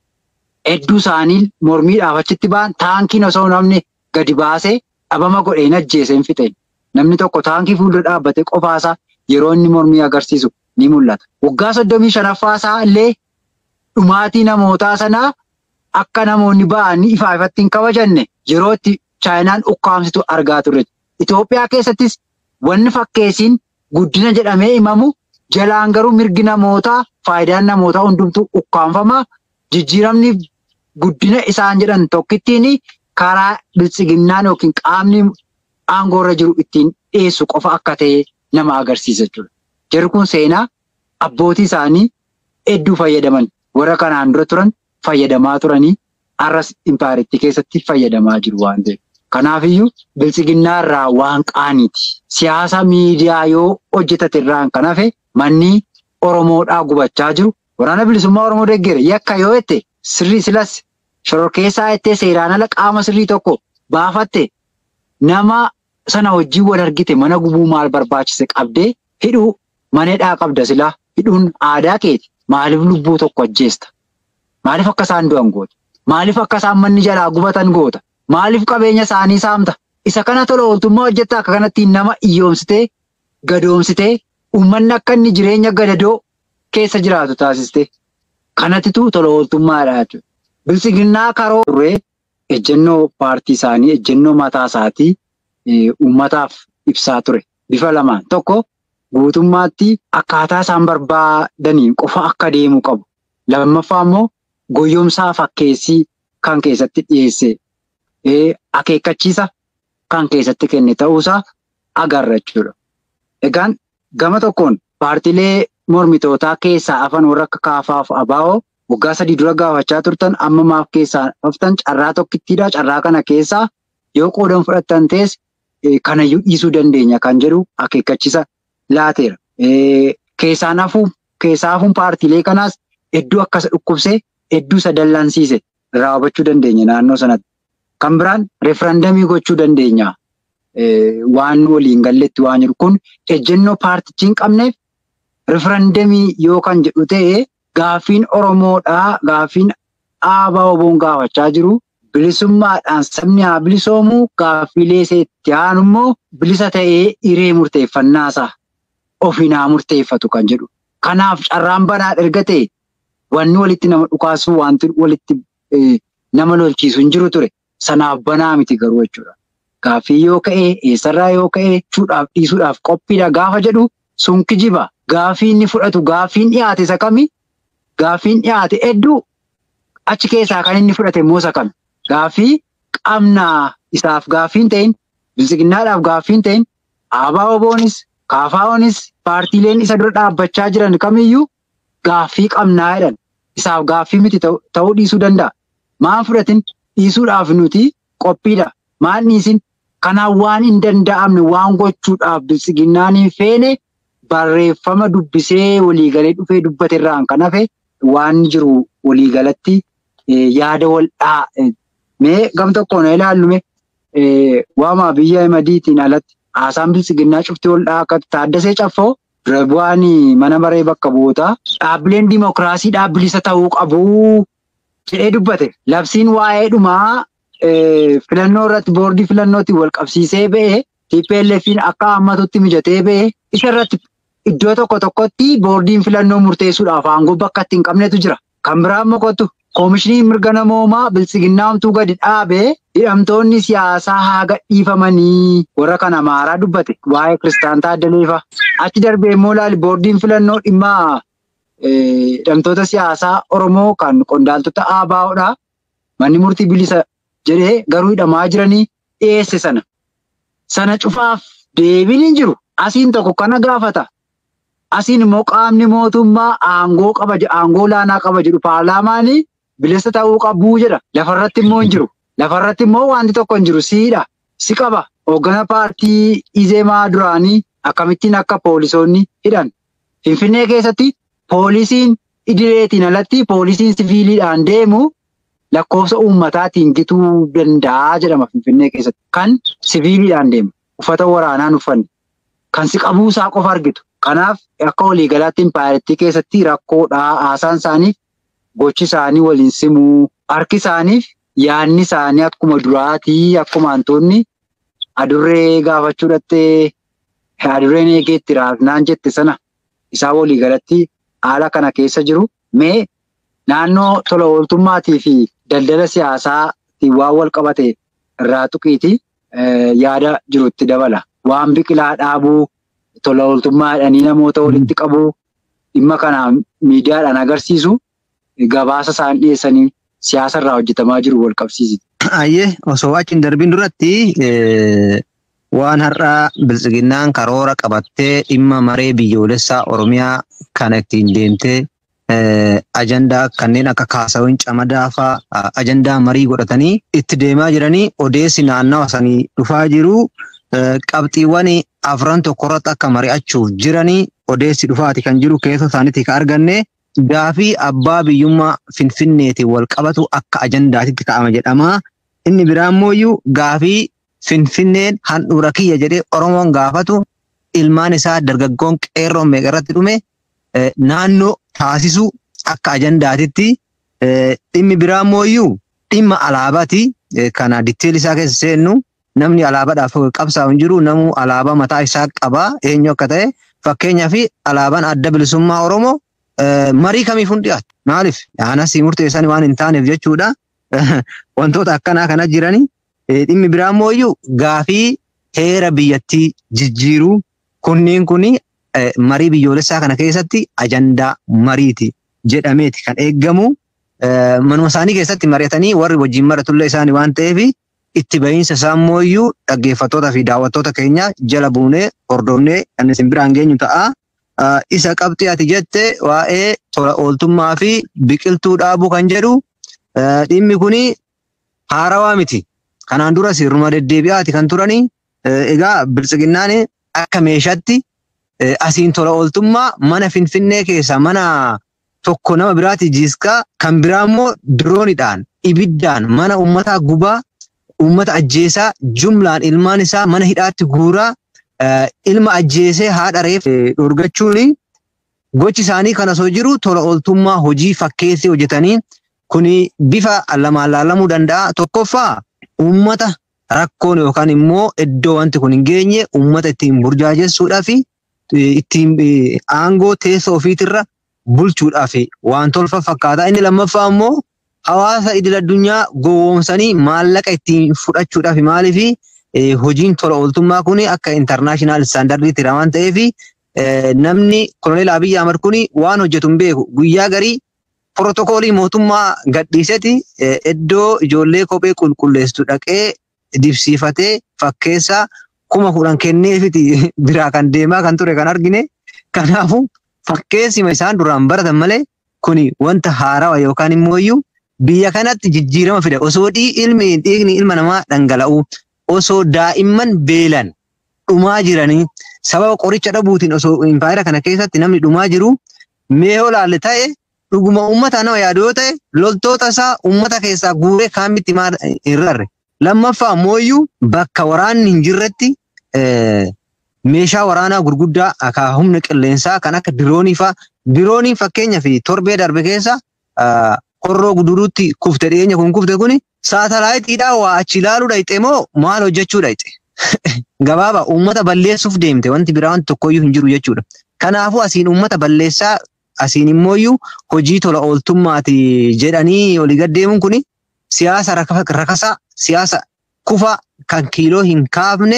hedduu isaanii mormiidhaaf achitti ba'an taankiin osoo namni gadi baasee dhabama godhee hin ajjeese hin fixe. Namni tokko taankii fuuldura dhaabbatee qofaasaa yeroo inni mormii agarsiisu ni mul'ata. Waggaa soddomii shanaffaasaa illee dhumaatii namootaa sanaa akka namoonni ba'anii ifaa ifatti hin kabajanne yeroo itti chaayinaan ukkaamsitu argaa turre. Itoophiyaa keessattis wanni fakkeessiin guddina jedhamee himamu jalaan garuu mirgi namootaa faayidaan namootaa hundumtuu ukkaanfama. Jijjiiramni guddina isaan jedhan tokkittiin karaa biltsiginnaan yookiin qaamni aangoorra jiru ittiin dhiyeessu qofa akka ta'e nama agarsiisa jechuudha. Jarri kun seenaa abbootii isaanii hedduu fayyadaman warra kanaan dura turan fayyadamaa turanii har'as impaayiritti keessatti fayyadamaa jiru waan ta'eef. Kanaafiyyuu biltsiginnaa irraa waan qaaniiti. Siyaasa miidiyaa yoo hojjetate irraan kan hafe manni Oromoodhaa gubachaa jiru. Waraana bilisummaa Oromoo deeggere yakka yoo jette sirrii silas shororkeessaa jettee seeraan ala qaama sirrii tokko baafatte nama sana wajjin wal argite mana gubuu maal barbaachise qabdee hidhuu maneedhaa qabda silaa hidhuun aadaa keeti. Maaliif lubbuu tokko ajjeesta? Maaliif akka isaan du'an goota? Maaliif akka isaan manni jalaa gubatan goota? Maaliif qabeenya isaanii saamta? Isa kana tola ooltummaa hojjetta akka kanatti nama iyyoomsitee gadoomsitee uummanni akka inni jireenya gadadoo keessa jiraatu taasiste. Kanattitu tola ooltummaadha jechuudha. Biltsiginnaa karoo turree ejjennoo paartii isaanii ejjennoo mataa isaatii uummataaf ibsaa ture. Bifa lamaan tokko guutummaatti akkaataa isaan barbaadaniin qofa akka deemuu qabu. Lammaffaa immoo goyyomsaa fakkeessii kan keessatti dhiyeesse akeekkachiisa kan keessatti kenne ta'uusaa agarra jechuudha. Egaan gama tokkoon paartiilee mormitootaa keessaa hafan warra akka kaafaaf abaa'oo waggaa sadii dura gaafachaa turtan amma maaf keessaa haftan carraa tokkittiidha. Carraa kana keessaa yoo qoodan fudhattan ta'es kanayyuu dhiisuu dandeenya kan jedhu akeekkachiisa laateera. Keessaan hafuun keessaa hafuun paartiilee kanaas hedduu akkasa dhukkubsee hedduu isa dallansiise irraa hubachuu dandeenya naannoo sanatti. Kan biraan referandamii gochuu dandeenya. Waan waliin galletti waan jiru kun ejjennoo paartichi hin qabneef referandamii yoo kan jedhu ta'e gaaffiin Oromoodhaa gaaffiin aabaa oboon gaafachaa jiru bilisummaadhaan sabni haa bilisoomu gaaffiilee itti aanu immoo bilisa ta'ee hiree murteeffannaasaa ofiin haa murteeffatu kan jedhu. Kanaaf carraan banaa erga ta'e wanni walitti nama dhukaasu wanti walitti nama lolchiisu hin jiru ture. Sanaaf banaa miti garuu jechuudha. Gaaffii yoo ka'e eessarraa yoo ka'e chuudhaaf dhiisuudhaaf qophiidha gaafa jedhu sun kijiba. Gaaffii inni fudhatu gaaffiin dhiyaate isa kami? Gaaffiin dhiyaate hedduu achi keessaa kan inni fudhate immoo isa kami? Gaaffii qabnaa isaaf gaaffiin ta'in bilisiginnaadhaaf gaaffiin ta'in aabaa oboonis kaafaa'oonis paartiileen isa dura dhaabbachaa jiran kamiyyuu gaaffii qabnaa jedhan isaaf gaaffii miti ta'uu dhiisuu danda'a. Maan fudhatin dhiisuudhaaf nuti qophiidha. Maan dhiisin kanaan waan hin danda'amne waan gochuudhaaf bilisiginnaan hin feene barreeffama dubbisee waliigalee dhufee dubbate irraan kan hafe waan jiru waliigalatti yaada wal mee gam tokkoon ilaallume waamaa biyya madiitiin alatti haasaan bilisiginnaa cuftii wal akka taaddasee caffoo dura bu'aan mana maree bakka bu'ootaa dhaabbileen dimokiraasii dhaabbilisa ta'uu qabu jedhee dubbate. Labsiin waa'ee dhumaa filannoo irratti boordii filannootti wal qabsiisee ba'e TPLF'n akka hammatutti mijatee ba'e isa irratti iddoo tokko tokkotti boordiin filannoo murteessuudhaaf aangoo bakka itti hin qabnetu jira. Kan biraan mokotu koomishiniin mirga namoomaa bilisiginnaamtuu gadi dhaabee hidhamtoonni siyaasaa haa gadhiifamanii warra kana maaraa dubbate waa'ee Kiristaan Taaddaleefa. Achi darbee immoo ilaali boordiin filannoo dhimma hidhamtoota siyaasaa Oromoo kan qondaaltota ABO'dha. Manni murtii bilisa jedhee garuu hidhamaa jiranii dhiyeesse sana. Sana cufaaf deebiin hin jiru. Asiin tokko kana gaafata. Asiin immoo qaamni mootummaa aangoo qaba aangoo olaanaa qaba jedhu paarlaamaanii bilisa ta'uu qabuu jedha. Lafarratti immoo hin jiru. Lafarratti immoo wanti tokko hin jiru siidha. Si qaba. Hooggana paartii Izeemaa duraanii akkamittiin akka poolisoonni hidhan. Finfinnee keessatti poolisiin idileetiin alatti poolisiin siviiliidhaan deemu lakkoofsa uummataatiin gituu danda'a jedhama Finfinnee keessatti. Kan siviiliidhaan deemu uffata waraanaan uffanne kan si qabuusaa qofa argitu. Kanaaf akka waliigalaatti impaayiritti keessatti rakkoodhaa haasaan isaaniif gochi isaanii waliin simuu harki isaaniif yaadni isaanii akkuma duraatii akkuma hantuunni adurree gaafachuu dhattee adurreen eegeetti raafnaan jette sana isaa waliigalatti haala kana keessa jiru. Mee naannoo tola ooltummaatii fi daldala siyaasaatiin waan wal qabate irraa tuqiiti yaada jirutti dabala. Waan biqilaa dhaabuu tola ooltummaa jedhanii namoota walitti qabuu dhimma kanaan miidiyaadhaan agarsiisu gabaasa isaan dhiyeessanii siyaasa irraa hojjetamaa jiru wal qabsiisi. Ayyee osoo achi hin darbiin duratti waan har'aa biltsiginnaan karoora qabattee dhimma maree biyyoolessaa Oromiyaa kana ittiin deemtee ajandaa kanneen akka kaasawwan camadaa fa'aa ajandaa marii godhatanii itti deemaa jiranii odeessi naannawa sanii dhufaa jiru qabxiiwwan afran tokkorratti akka mari'achuuf jiranii odeessi dhufaati kan jiru keessa isaaniitti kan arganne gaafii abbaa biyyummaa finfinneetiin wal qabatu akka ajandaatitti ka'ama jedhama. Inni biraa immoo gaafii finfinneen handhuura kiyya jedhee Oromoon gaafatu ilmaan isaa dargaggoon qeerroon meeqa irratti dhume naannoo taasisuu akka ajandaatitti dhimmi biraa immoo dhimma alaabaati. Kana ditteelli isaa keessa seennu namni alaabaadhaaf qabsaa'u hin jiru namuu alaabaa mataa isaa qaba eenyu akka ta'e fakkeenyaaf alaabaan adda bilisummaa Oromoo marii kamiif hin dhiyaatu. Maaliif? Aanas murteessan waan hin taaneef jechuudha. Wantoota akkanaa kana jiranii dhimmi biraa immoo gaafii heera biyyattii jijjiiruu kunniin kuni marii biyyoolessaa kana keessatti ajandaa mariiti jedhameeti kan eeggamu. Manuma isaanii keessatti mari'atanii warri wajjin maratullee isaanii waan ta'eef itti bahiinsa isaa immoo dhaggeeffattoota fi daawwattoota keenya jala buunee hordofnee kan isin biraan geenyu ta'a. Isa qabxii ati jette waa'ee tola ooltummaa fi biqiltuu dhaabuu kan jedhu dhimmi kuni haarawaa miti. Kanaan dura sirnuma deddeebi'aati kan turani. Egaa biltsiginnaan akka meeshaatti asiin tola ooltummaa mana finfinnee keessa mana tokko nama biraati jiiskaa kan biraa immoo diroonidhaan ibiddaan mana uummataa gubaa uummata ajjeesaa jumlaan ilmaan isaa mana hidhaatti guuraa ilma ajjeesee haadha reef dhorgachuun gochi isaanii kan osoo jiru tola ooltummaa hojii fakkeessee hojjetanii kuni bifa lamaan laalamuu danda'a. Tokkoffaa uummata rakkoon yookaan immoo iddoo wanti kun hin geenye uummata ittiin burjaajessuudhaa fi ittiin aangoo teessoo ofiitirra bulchuudhaaf waan tolfa fakkaata. Inni lammaffaa immoo hawaasa idil addunyaa gowwoomsanii maallaqa ittiin fudhachuudhaaf maaliif hojiin tola ooltummaa kun akka intarnaashinaal istaandardiitti waan ta'eef namni koloneel Abiyyi Ahmad kun waan hojjetu hin beeku guyyaa garii pirootokoolii mootummaa gadhiiseti iddoo ijoollee kophee qulqulleessitu dhaqee dibsiifatee fakkeessaa kuma kudhan kenneefiti biraa kan deemaa kan ture kan argine. Kanaafuu fakkeessima isaan duraan baratan malee kuni wanta haarawa yookaan immoo biyya kanatti jijjiirama fida. Osoo ilmi dhiigni ilma namaa dhangala'u osoo daa'imman beelan dhumaa jiranii sababa qoricha dhabuutiin osoo impaayera kana keessatti namni dhumaa jiru mee olaalle ta'e dhuguma uummata nama yaadu yoo ta'e loltoota isaa uummata keessaa guuree kaamitti hin rarre. Lammaffaa mooyyuu bakka waraanni hin jirretti meeshaa waraanaa gurguddaa akka humna qilleensaa kan akka diroonii fa'aa dirooniin fakkeenyaaf torbee darbe keessa qorroo guduruutti kufte dhiyeenya kun kufte kuni saatalaayitiidhaan waa achi ilaaluu dhayxe moo maal hojjechuu dhayxe? Gabaaba uummata balleessuuf deemte wanti biraa wanti tokkoyyuu hin jiru jechuudha. Kanaafuu asiin uummata balleessaa asiin immooyyuu hojii tola ooltummaati jedhanii olii gaddeemuun kuni siyaasa rakasaa siyaasa kufa kan kiiloo hin kaafne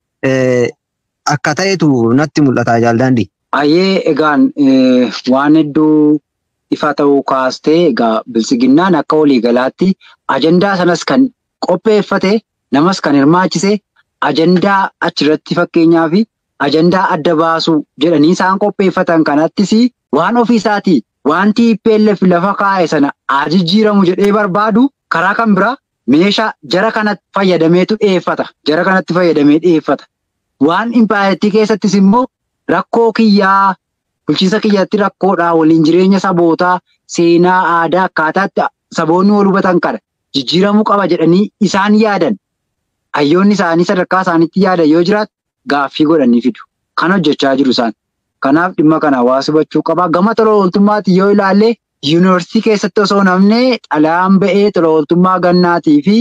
akka ta'etu natti mul'ata jaaldaandii. Ayyee egaan waan hedduu ifa ta'uu kaastee egaa biltsiginnaan akka waliigalaatti ajandaa sanas kan qopheeffate namas kan hirmaachise ajandaa achirratti fakkeenyaa fi ajandaa adda baasuu jedhanii isaan qopheeffatan kanattis waan ofii isaatii wanti PLF lafa kaa'e sana haa jijjiiramu jedhee barbaadu karaa kan biraa meeshaa jara kanatti fayyadameetu dhiyeeffata. Jara kanatti fayyadamee dhiyeeffata. Waan impaayirtii keessattis immoo rakkoo kiyyaa bulchiinsa kiyyaatti rakkoodhaa waliin jireenya sabootaa seenaa aadaa akkaataatti saboonni wal hubatan kana jijjiiramuu qaba jedhanii isaan yaadan. Hayyoonni isaanii sadarkaa isaaniitti yaadan yoo jiraatu gaaffii godhanii fidu. Kan hojjechaa jiru isaan. Kanaaf dhimma kana hawaasa hubachuu qaba. Gama tola ooltummaatti yoo ilaalle yuunivarsiitii keessatti osoo namni xalayaan ba'ee tola ooltummaa gannaatii fi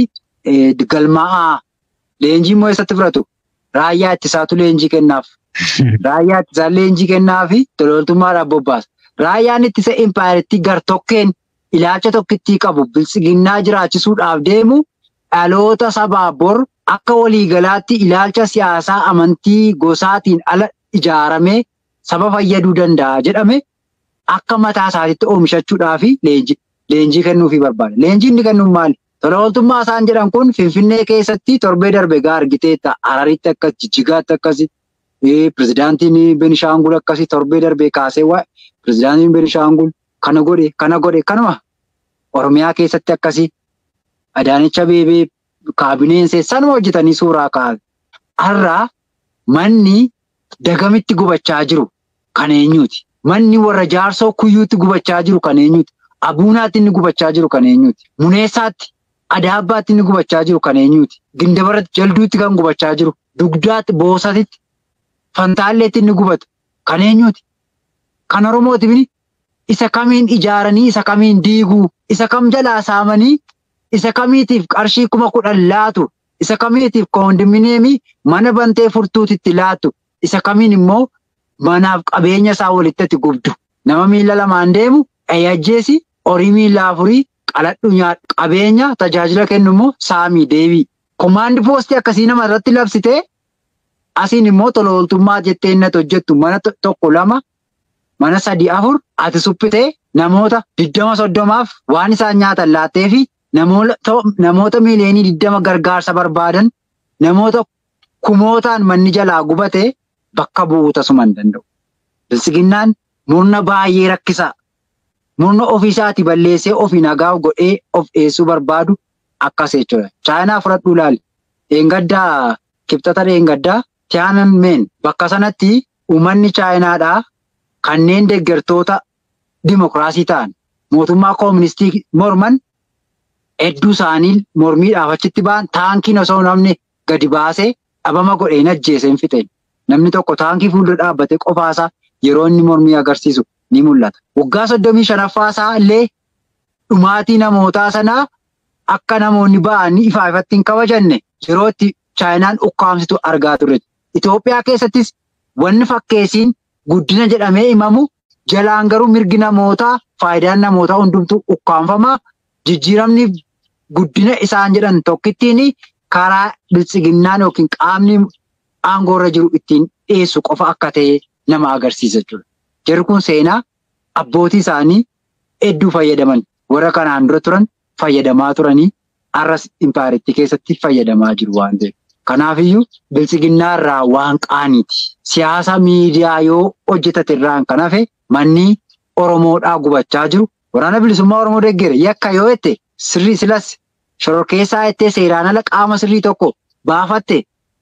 galmaa'aa leenjii immoo eessatti fudhatu? Raayyaa ittisaatu leenjii kennaaf. Raayyaa ittisaa leenjii kennaa fi tola ooltummaadhaaf bobbaasa. Raayyaan ittisa impaayiritti gar-tokkeen ilaalcha tokkittii qabu bilchiginnaa jiraachisuudhaaf deemu dhaloota sabaa bor akka waliigalaatti ilaalcha siyaasaa amantii gosaatiin ala ijaaramee saba fayyaduu danda'a jedhame akka mataa isaatiitti oomishachuudhaa fi leenjii kennuufii barbaada. Leenjii inni kennuun maali? Tola ooltummaa isaan jedhan kun Finfinnee keessatti torbee darbe gaa argiteetta. Hararitti akkas, Jijjigaatti akkasi, pirezidaantiin Benishaangul akkasi torbee darbee kaasee waa'ee pirezidaantiin Benishaangul kana godhe, kana godhe, kanuma Oromiyaa keessatti akkasi. Adaanicha Abeebee kaabineen sanuma hojjetanii suuraa kaa'an. Har'aa manni dagamitti gubachaa jiru kan eenyuuti? Manni warra jaarsoo kuyyuutti gubachaa jiru kan eenyuuti? Abuunaatti inni gubachaa jiru kan eenyuuti? Muneessaatti, Adaabbaatti inni gubachaa jiru kan eenyuuti? Gindabaratti, Jalduutti kan gubachaa jiru, Dugdaatti, Boosatitti, Fantaalleetti inni gubatu kan eenyuuti? Kan Oromooti bini isa kamiin ijaaranii, isa kamiin diiguu, isa kam jalaa saamanii, isa kamiitiif qarshii kuma kudhan laatu, isa kamiitiif koondominiyeemii mana bantee furtuutitti laatu, isa kamiin immoo manaaf qabeenya isaa walitti gubdu. Nama miila lamaan deemu ajjeesi horii miila afurii qaladhu nyaadhu qabeenya tajaajila kennu immoo saamii deebii. Komaandi poostii akkasii nama irratti labsitee asiin immoo tola ooltummaa jettee inni hojjettu mana tokko lama mana sadii afur ati suphitee namoota digdama soddomaaf waan isaan nyaatan laattee fi namoota miiliyoonii digdama gargaarsa barbaadan namoota kumootaan manni jalaa gubatee bakka bu'uu tasuma hin danda'u. Bilisiginnaan murna baay'ee rakkisaa. Murna ofiisaati balleessee ofii nagaa godhee of dhiyeessuu barbaadu akkas jechuudha. Chaayinaa fudhadhuu ilaali. Dheengaddaa kibxata dheengaddaa Tiyaananmeen bakka sanatti uummanni Chaayinaadhaa kanneen deeggartoota dimokiraasii ta'an mootummaa kooministii morman hedduu isaanii mormiidhaaf achitti ba'an taankiin osoo namni gadi baasee dhabama godhee hin ajjeese hin fixe. Namni tokko taankii fuuldura dhaabbatee qofaasaa yeroo inni mormii agarsiisu ni mul'ata. Waggaa soddomii shanaffaasaa illee dhumaatii namootaa sanaa akka namoonni ba'anii ifaa ifatti hin kabajanne yeroo itti Chaayinaan ukkaamsitu argaa turre. Itoophiyaa keessattis wanni fakkeessiin guddina jedhamee himamu jalaan garuu mirgi namootaa faayidaan namootaa hundumtuu ukkaanfamaa jijjiiramni guddina isaan jedhan tokkittiin karaa bilisiginnaan yookiin qaamni aangoorra jiru ittiin dhiyeessu qofa akka ta'e nama agarsiisa jechuudha. Jarri kun seenaa abbootii isaanii hedduu fayyadaman warra kanaan dura turan fayyadamaa turanii har'as impaayiritti keessatti fayyadamaa jiru waan ta'eef. Kanaafiyyuu bilisiginnaa irraa waan qaaniiti. Siyaasa miidiyaa yoo hojjetate irraan kan hafe manni Oromoodhaa gubachaa jiru. Waraana bilisummaa Oromoo deeggere yakka yoo jette sirrii silas shororkeessaa jettee seeraan ala qaama sirrii tokko baafatte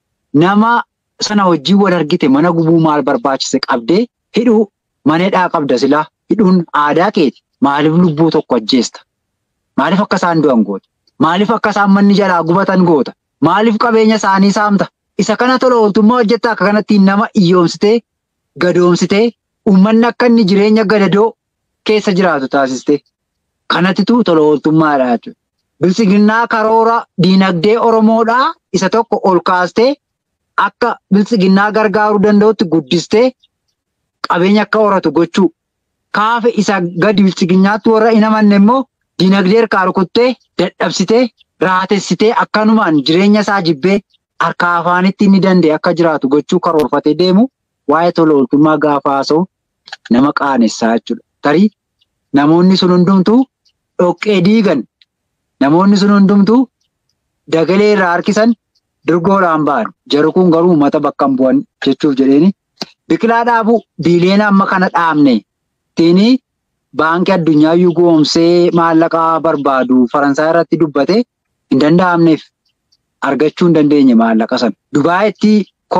nama sana wajjin wal argite mana gubuu maal barbaachise qabdee hidhuu maneedhaa qabda silaa hidhuun aadaa keeti. Maaliif lubbuu tokko ajjeesta? Maaliif akka isaan du'an goota? Maaliif akka isaan manni jalaa gubatan goota? Maaliif qabeenya isaanii saamta? Isa kana tola ooltummaa hojjetta akka kanatti nama iyyoomsitee gadoomsitee uummanni akka inni jireenya gadadoo keessa jiraatu taasiste. Kanattitu tola ooltummaadha jechuudha. Bilisiginnaa karoora diinagdee Oromoodhaa isa tokko ol kaastee akka bilisiginnaa gargaaruu danda'utti guddistee qabeenya akka horatu gochuu. Kaafe isa gadi bilisiginnaatti warra hin amanne immoo diinagdee harkaa rukuttee dadhabsitee raatessitee akkanumaan jireenya isaa jibbee harkaa afaanitti inni danda'e akka jiraatu gochuu karoorfatee deemu waa'ee tola ooltummaa gaafa haasa'u nama qaanessaa jechuudha. Tarii namoonni sun hundumtuu dhoqqee diigan namoonni sun hundumtuu dagalee irraa harkisan dirgoodhaan ba'an. Jarri kun garuu uummata bakka hin bu'an jechuuf jedheeni biqilaa dhaabuu biiliyoona amma kana dhaabne ittiin baankii addunyaa iyyuu goomsee maallaqaa barbaadu Faransaay irratti dubbate hin danda'amneef argachuu hin dandeenye maallaqa sana. Dubaayitti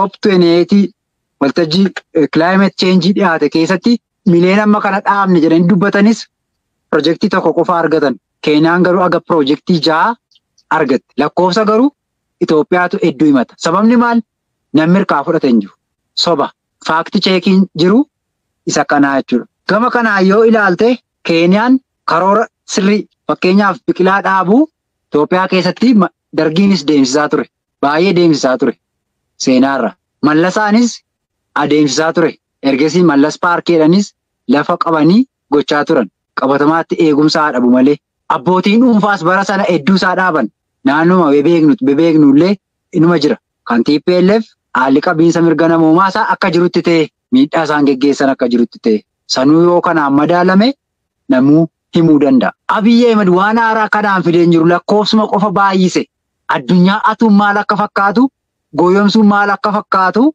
koop waltajjii kilaayimeet cheenjii dhiyaate keessatti mileen amma kana dhaabne jedhanii dubbatanis pirojektii tokko qofa argatan. Keeniyaan garuu aga pirojektii ja'a argatte. Lakkoofsa garuu Itoophiyaatu hedduu himata. Sababni maal? Namni hirkaa fudhate hin jiru. Soba. Faakti cheekiin jiru isa kanaa jechuudha. Gama kanaa yoo ilaalte Keeniyaan karoora sirrii fakkeenyaaf biqilaa dhaabuu Itoophiyaa keessatti dargiinis deemsisaa ture. Baay'ee deemsisaa ture. Seenaarra. Mallasaanis adeemsisaa ture. Ergasii mallas paarkeedhanis lafa qabanii gochaa turan. Qabatamaatti eegumsaa dhabu malee. Abbootiin dhuunfaas bara sana hedduu isaa dhaaban. Naannuma bebeeknu illee inuma jira. Kan TPLF haalli qabiinsa mirga namoomaa isaa akka jirutti ta'e miidhaa isaan geggeessan akka jirutti ta'e sanuu yoo kanaan madaalame namuu himuu danda'a. Abiyyi Ahimad waan haaraa kanaan fideen jiru lakkoofsuma qofa baay'ise. Addunyaa atuun maal akka fakkaatu gooyomsuun maal akka fakkaatu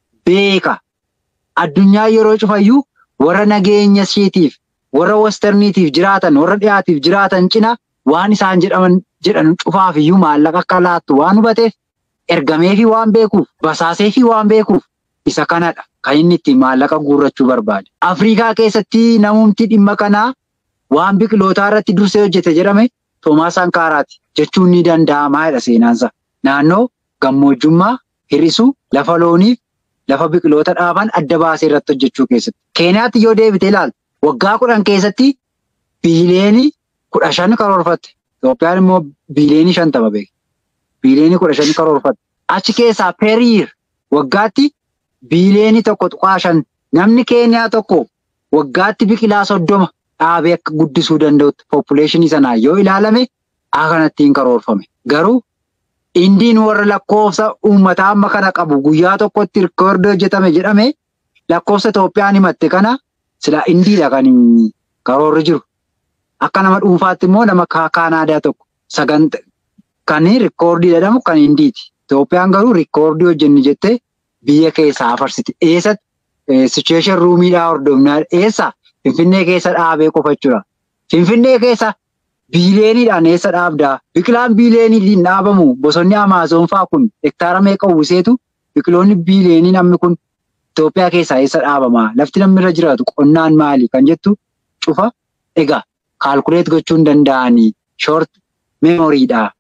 beeka. Addunyaa yeroo cufayyuu warra nageenya isheetiif warra westerniitiif jiraatan warra dhiyaatiif jiraatan cina waan isaan jedhaman jedhan cufaafiyyuu maallaqa akka laattu waan hubateef ergameefi waan beekuuf basaaseefi waan beekuuf isa kanadha kan inni ittiin maallaqa guurrachuu barbaade. Afrikaa keessatti namumti dhimma kanaa waan biqilootaa irratti dursee hojjete jedhame Toomaas Sankaaraati jechuun ni danda'amaa jedha seenaansa. Naannoo gammoojjummaa hir'isuu lafa looniif lafa biqiloota dhaaban adda baasee irratti hojjechuu keessatti. Keeniyaatti yoo deebite ilaalte waggaa kudhan keessatti biileenii kudha shan karoorfatte. Itoophiyaan immoo biileenii shantama beekti. Biileenii kudha shan karoorfatte. Achi keessaa periir waggaatti biileenii tokko tuqaa shan namni Keeniyaa tokko waggaatti biqilaa soddoma dhaabee akka guddisuu danda'utti poppuleeshinii sanaan yoo ilaalame akkanattiin karoorfame. Garuu indiin warra lakkoofsa uummataa amma kana qabu guyyaa tokkotti rikoordii hojjetame jedhame lakkoofsa Itoophiyaan himatte kana sila indiidha kan karoorri jiru. Akka nama dhuunfaatti immoo nama Kaanaadaa tokko saganta kan rikoordii jedhamu kan indiiti. Itoophiyaan garuu rikoordii hojjenni jettee biyya keessaa afarsiti. Eessatti sichueeshin ruumiidhaa hordofnaa eessa Finfinnee keessa dhaabee qofa jechuudha. Finfinnee keessa biileeniidhaan eessa dhaabdaa? Biqilaan biileeniidhaan dhaabamu bosonni Amaazoon fa'aa kun hektaara meeqa uwwiseetu biqiloonni biileenii namni kun Itoophiyaa keessaa eessa dhaabamaa? Lafti namni irra jiraatu qonnaan maali? Kan jettu cufa egaa kaalkuleet gochuu hin danda'anii shoort meemoriidha.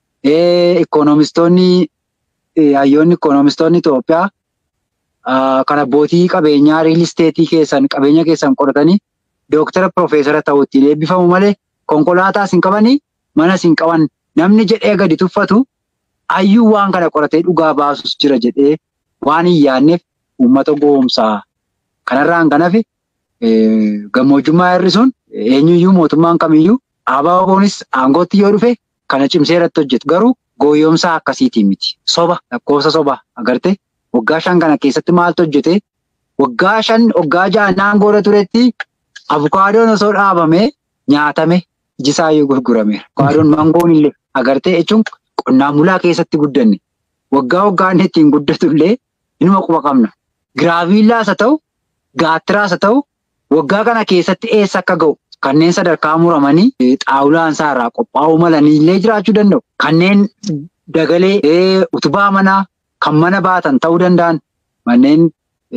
Ikoonomistoonni hayyoonni ikoonomistoonni Itoophiyaa kan abbootii qabeenyaa riil isteetii keessan qabeenya keessan qoratanii dooktara piroofeesara ta'uu ittiin eebbifamu malee konkolaataas hin qabanii manas hin qaban namni jedhee gadi tuffatu hayyuu waan kana qoratee dhugaa baasus jira jedhee waan hin yaadneef uummata goomsaa kanarraan kan hafe gammoojjummaa hir'isuun eenyuyyuu mootummaan kamiyyuu ABO'nis aangootti yoo dhufe kana cimsee irratti hojjetu garuu gooyyoomsaa akkasiitii miti soba lakkoofsa soba agarte waggaa shan kana keessatti maaltu hojjete waggaa shan waggaa ja'an aangoo irra turetti avukaadoon osoo dhaabamee nyaatame ijisaayyuu gurgurameera. Avukaadoon mangoon illee agartee jechuun qonnaan bulaa keessatti guddanne waggaa waggaan ittiin guddatu illee inuma quba qabna. Giraaviillaas haa ta'u gaattiraas haa ta'u waggaa kana keessatti eessa akka ga'u kanneen sadarkaa muramanii xaawulaan isaarraa qophaa'uu malanii illee jiraachuu danda'u. Kanneen dagalee utubaa manaa kan mana baatan ta'uu danda'an manneen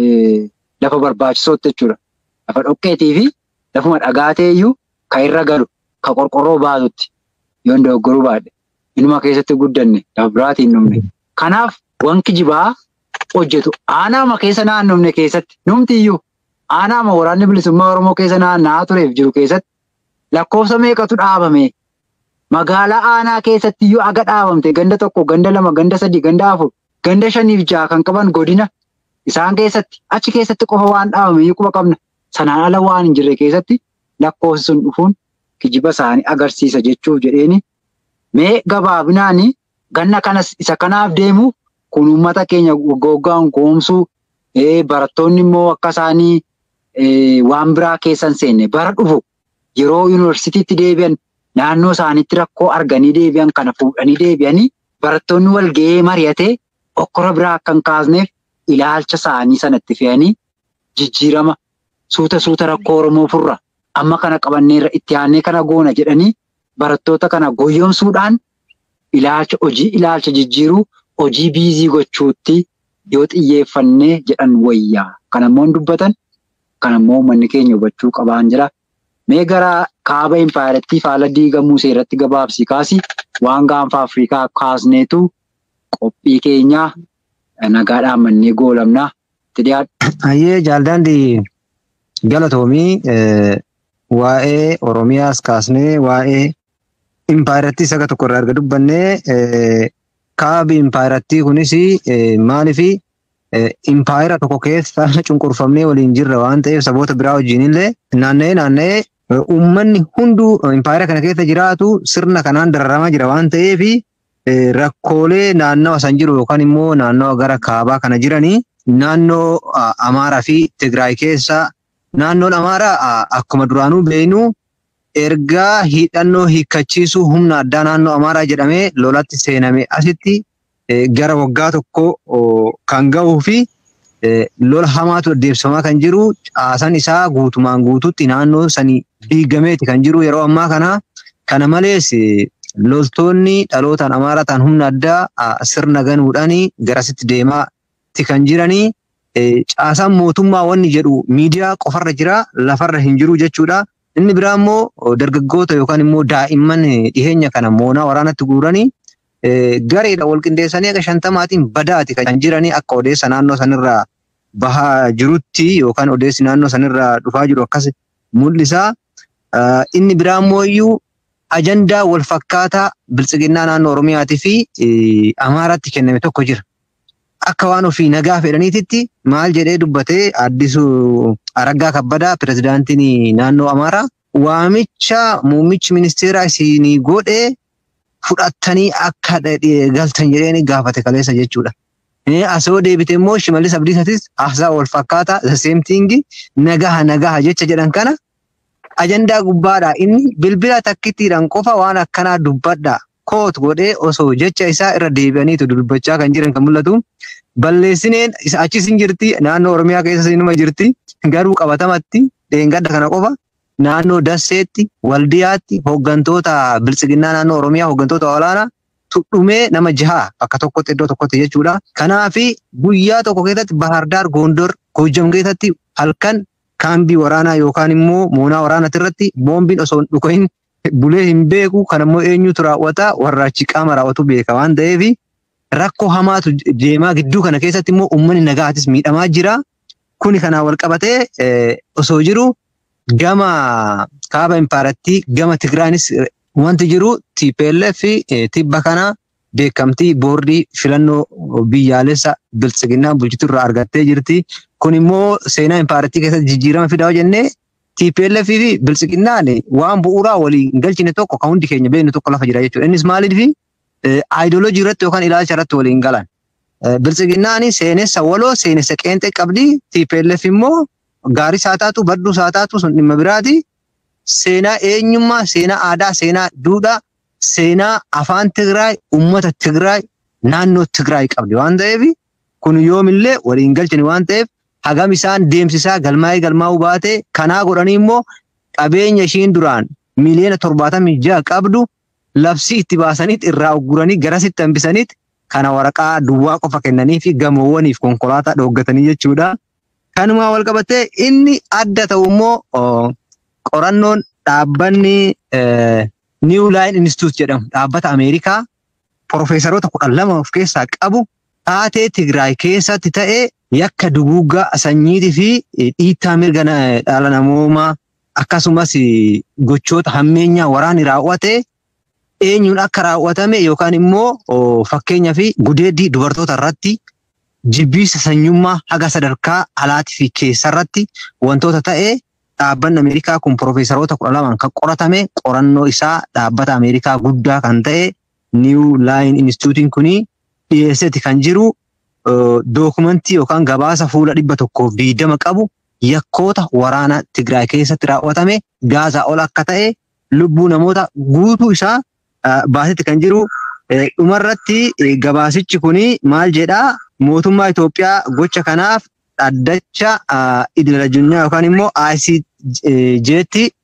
lafa barbaachisootti jechuudha. Lafa dhoqqeetii fi lafuma dhagaa ta'eyyuu kan irra galu kan qorqorroo baatutti yoo dogoggoruu baadhe inuma keessatti guddanne lafa biraatiin dhumne. Kanaaf wanki jibaa hojjetu aanaama keessa naannofne keessatti numtiyyuu aanaama waraanni bilisummaa Oromoo keessa naanna'aa tureef jiru keessatti lakkoofsa meeqatu dhaabame magaalaa aanaa keessatti iyyuu aga dhaabamte ganda tokko ganda lama ganda sadii ganda afur ganda shaniif jaha kan qaban godina isaan keessatti achi keessatti qofa waan dhaabame iyyuu quba qabna sanaan ala waan hin jirre keessatti lakkoofsi sun dhufuun kijiba isaanii agarsiisa jechuuf jedheeni mee gabaabinaan ganna kanas isa kanaaf deemu kun uummata keenya waggaan goomsuu barattoonni immoo akka isaanii waan biraa keessan seenne bara dhufu yeroo yuunivarsiitiitti deebi'an naannoo isaaniitti rakkoo arganii deebi'an kana fuudhanii deebi'anii barattoonni wal ga'ee mari'atee okkora biraa akka hin kaasneef ilaalcha isaanii sanatti fe'anii jijjiirama suuta suuta rakkoo Oromoo furra amma kana qabanneerra itti aannee kana goona jedhanii barattoota kana goyyomsuudhaan ilaalcha hojii ilaalcha jijjiiruu hojii biizii gochuutti yoo xiyyeeffannee jedhan wayyaa. Kan ammoo hin dubbatan kan ammoo uummanni keenya hubachuu qabaan jira. Mee gara kaaba impaayarettii faala diigamuu seeratti gabaabsii kaasi waan gaanfa Afrikaa kaasneetu qophii keenyaa nagaadhaan mannee goolamnaa. Hayyee jaaldaandii galatoomii waa'ee Oromiyaas kaasnee waa'ee impaayarettii saga tokko irraa erga dubbannee kaabi impaayarettii kunis maaliif impaayera tokko keessa cunqurfamnee waliin jirra waan ta'eef saboota biraa wajjin illee naanna'ee naanna'ee uummanni hunduu impaayera kana keessa jiraatu sirna kanaan dararamaa jira waan ta'eef rakkoolee naannawa san jiru yookaan immoo naannawa gara kaabaa kana jiranii naannoo Amaaraa fi Tigraay keessa naannoon Amaaraa akkuma duraanuu beeknu ergaa hidhannoo hiikkachiisuu humna addaa naannoo Amaaraa jedhamee lolatti seename asitti gara waggaa tokko kan gahuu fi lola hamaatu adeemsifamaa kan jiru caasan isaa guutumaan guututti naannoo sanii diigameeti kan jiru yeroo ammaa kana. Kana malees loltoonni dhalootaan Amaaraa ta'an humna addaa sirna ganuudhaan garasitti deemaatti kan jiranii. Caasaan mootummaa wanni jedhu miidiyaa qofarra jira lafarra hin jiru jechuudha. Inni biraa immoo dargaggoota yookaan immoo daa'imman dhiheenya kana moonaa waraanatti guuranii gareedha wal qindeessanii akka shantamaatiin badaati kan jiranii akka odeessa naannoo sanirraa bahaa jirutti yookaan odeessi naannoo sanirraa dhufaa jiru akkas mul'isa. Inni biraa immoo iyyuu ajandaa wal fakkaataa biltsiginnaa naannoo Oromiyaatii fi Amaaraatti kenname tokko jira. Akka waan ofii nagaa fedhaniititti maal jedhee dubbatee addisu Araggaa Kabbadaa pirezidaantiin naannoo Amaaraa waamicha muummichi ministeeraa isinii godhee fudhattanii akka galtan jedheen gaafate kaleessa jechuudha. Asoo deebite immoo Shimallis Abdiisatis haasaa wal fakkaataa the same thing nagaha nagaha jecha jedhan kana ajandaa gubbaadha inni bilbila takkittiidhaan qofa waan akkanaa dubbadha koot godhee osoo jecha isaa irra deebi'aniitu dubbachaa kan jiran kan mul'atu. Balleessineen achis hin jirti naannoo Oromiyaa keessa inuma jirti garuu qabatamatti dheengadda kana qofa naannoo Dasseetti Waldiyaatti hooggantoota biltsiginnaa naannoo Oromiyaa hooggantoota olaanaa tudhumee nama jaha bakka tokkotti iddoo tokkotti jechuudha. Kanaaf guyyaa tokko keessatti Bahardaar Gondor Goojjam keessatti halkan kaambii waraanaa yookaan immoo moonaa waraanaati irratti boombiin osoo hin dhukahin bulee hin beeku kan immoo eenyutu raawwata warra achi qaama raawwatu beeka waan ta'eef rakkoo hamaatu deemaa gidduu kana keessatti immoo uummanni nagaatis miidhamaa jira. Kuni kanaan wal qabatee osoo jiru gama kaaba impaarattii gama Tigraanis wanti jiru TPLF tibba kana beekamtii boordii filannoo biyyaalessa biltsiginnaa bulchitu irraa argattee jirti. Kun immoo seenaa impaarattii keessatti jijjiirama fidaa jennee TPLF fi biltsiginnaan waan bu'uuraa waliin galchine tokko kan hundi keenya beeknu tokko lafa jira jechuudha. Innis maaliif aayidoloojii irratti yookaan ilaalcha irratti waliin galan. Biltsiginnaan seenessa waloo seenessa qeenxee qabdi. TPLF immoo gaarii isaa taatu badduu isaa taatu sun dhimma biraati. Seenaa eenyummaa, seenaa aadaa, seenaa duudhaa, seenaa afaan Tigraay, uummata Tigraay, naannoo Tigraay qabdi waan ta'eef kun yoomillee waliin galchine waan ta'eef hagam isaan deemsisaa galmaa'ee galmaa'uu baate kanaa godhanii immoo qabeenya ishiin duraan miliyoona torbaatamii ja'a qabdu labsii itti baasaniit irraa ugguranii garasitti hambisaniit kana waraqaa duwwaa qofa kennanii fi gamoowwaniif konkolaataa dhooggatanii jechuudha. Kanumaa wal qabatee inni adda ta'u immoo qorannoon dhaabbanni New Line Institute jedhamu dhaabbata Ameerikaa Profeesaroota kudhan lama of keessaa qabu taatee Tigraay keessatti ta'ee yakka duguuggaa sanyiitii fi dhiittaa mirga dhala namoomaa akkasumas gochoota hammeenyaa waraanni raawwate eenyuun akka raawwatame yookaan immoo fakkeenyaa fi gudeeddii dubartoota irratti jibbiisa sanyummaa haga sadarkaa alaatii fi keessa irratti wantoota ta'ee dhaabbanni Ameerikaa kun Profeesaroota kudha lamaan kan qoratame qorannoo isaa dhaabbata Ameerikaa guddaa kan ta'e New Line Instituutiin kuni dhiyeesseeti kan jiru dookumentii yookaan gabaasa fuula dhibba tokkoof diidama qabu yakkoota waraana Tigraay keessatti raawwatame gaazaa ol akka ta'e lubbuu namoota guutuu isaa baasetti kan jiru. Dhumarratti gabaasichi kuni maal jedhaa mootummaa Itoophiyaa gocha kanaaf dhaddacha idil addunyaa yookaan immoo ICJ'tti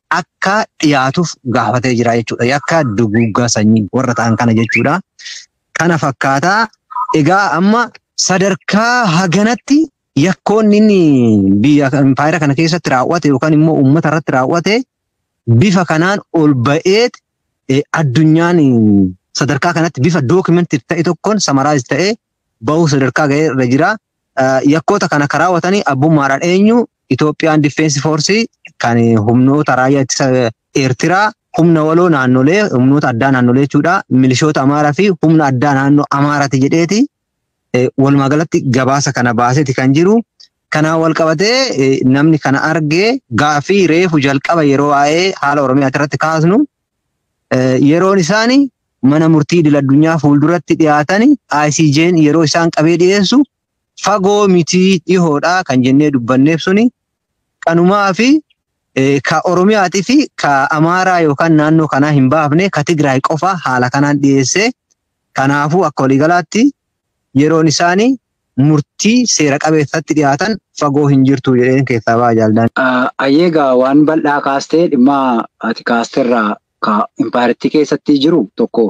akka dhiyaatuuf gaafatee jira jechuudha. Yakka duguuggaa sanyii warra ta'an kana jechuudha. Kana fakkaataa egaa amma sadarkaa haganatti yakkoonni inni biyya impaayera kana keessatti raawwate yookaan immoo uummata irratti raawwate bifa kanaan ol ba'eet addunyaan sadarkaa kanatti bifa dookimentii ta'e tokkoon samaraayis ta'ee bahuu sadarkaa ga'ee irra jira. Yakkoota kana kan raawwatanii abbummaadhaan eenyu Itoophiyaan Difeensi Foorsii kan humnoota raayyaa ittisa Eertiraa humna waloo naannolee humnoota addaa naannolee jechuudha. Milishoota Amaaraa fi humna addaa naannoo Amaaraati jedheeti. Walumaa galatti gabaasa kana baaseeti kan jiru. Kanaan wal qabatee namni kana argee gaafii reefu jalqaba yeroo waa'ee haala Oromiyaa irratti kaasnu yeroon isaanii mana murtii idil addunyaa fuulduratti dhiyaatanii ICJ'n yeroo isaan qabee dhiyeessu fagoo mitii dhihoodhaa kan jennee dubbanneef suni qanumaa fi ka Oromiyaatii fi ka Amaaraa yookaan naannoo kanaa hin baafne ka Tigraay qofa haala kanaan dhiyeesse. Kanaafuu akka waliigalaatti yeroon isaanii murtii seera qabeessatti dhiyaatan fagoo hin jirtu jedheen keessaa ba'a jaaldaan. Ayyeegaa waan bal'aa kaastee dhimma ati kaasteerraa ka impaayirtii keessatti jiru tokko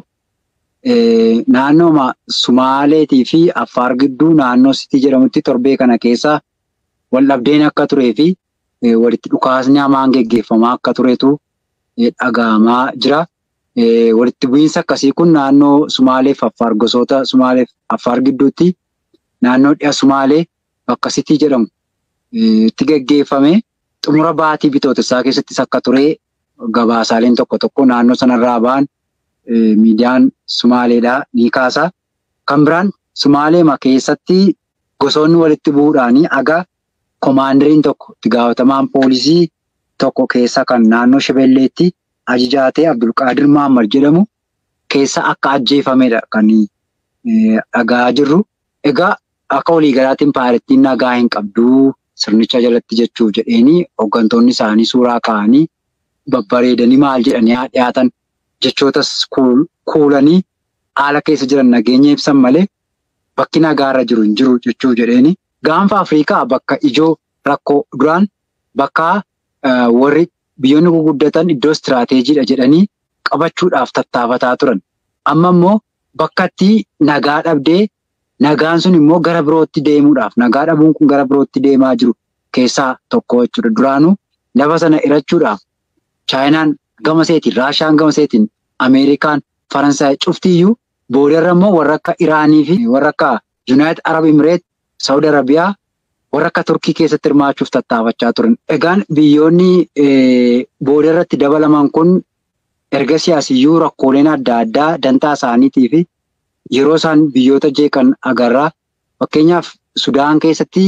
naannooma Sumaaleetii fi Affaar gidduu naannoo Sitii jedhamutti torbee kana keessa wal dhabdeen akka turee fi walitti dhukaasni hamaan geggeeffamaa akka turetu dhagahamaa jira. Walitti bu'iinsa akkasii kun naannoo Sumaaleef Affaar gosoota Sumaaleef Affaar gidduutti naannoo dhiya Sumaalee bakka Sitii jedhamu itti geggeeffame xumura baatii bitootessaa keessattis akka ture gabaasaaleen tokko tokko naannoo sanarraa ba'an miidiyaan Sumaaleedhaa ni kaasa. Kan biraan Sumaaleema keessatti gosoonni walitti bu'uudhaanii aga koomaandiriin tokko itti gaafatamaan poolisii tokko keessa kan naannoo Shebelleetti ajajaatee Abdulqaadir Mahammad jedhamu keessa akka ajjeefamedha kan dhagaa jirru. Egaa akka waliigalaatiin impaayirtiin nagaa hin qabduu sirnicha jalatti jechuuf jedheeni hooggantoonni isaanii suuraa ka'anii babbareedanii maal jedhanii dhiyaatan jechootas kuulanii haala keessa jiran nageenya ibsan malee bakki nagaarra jiru hin jiru jechuuf jedheeni. Gaanfa Afrikaa bakka ijoo rakkoo duraan bakka warri biyyoonni guguddatan iddoo istiraateejiidha jedhanii qabachuudhaaf tattaafataa turan. Amma immoo bakka itti nagaa dhabdee nagaan sun immoo gara birootti deemuudhaaf nagaa dhabuun kun gara birootti deemaa jiru keessaa tokko jechuudha. Duraanuu lafa sana irachuudhaaf Chaayinaan gama seetiin, Raashaan gama seetiin, Ameerikaan, Faransaay cuftiyyuu boodarra immoo warra akka Iraanii fi warra akka Yuunaayitid Arab Imireet, Saawud Arabiyaa warra akka Turkii keessatti hirmaachuuf tattaafachaa turan. Egaan biyyoonni boodarratti dabalaman kun erga siyaasiyyuu rakkooleen adda addaa dantaa isaaniitii fi yeroo isaan biyyoota jeeqan agarraa. Fakkeenyaaf Sudaan keessatti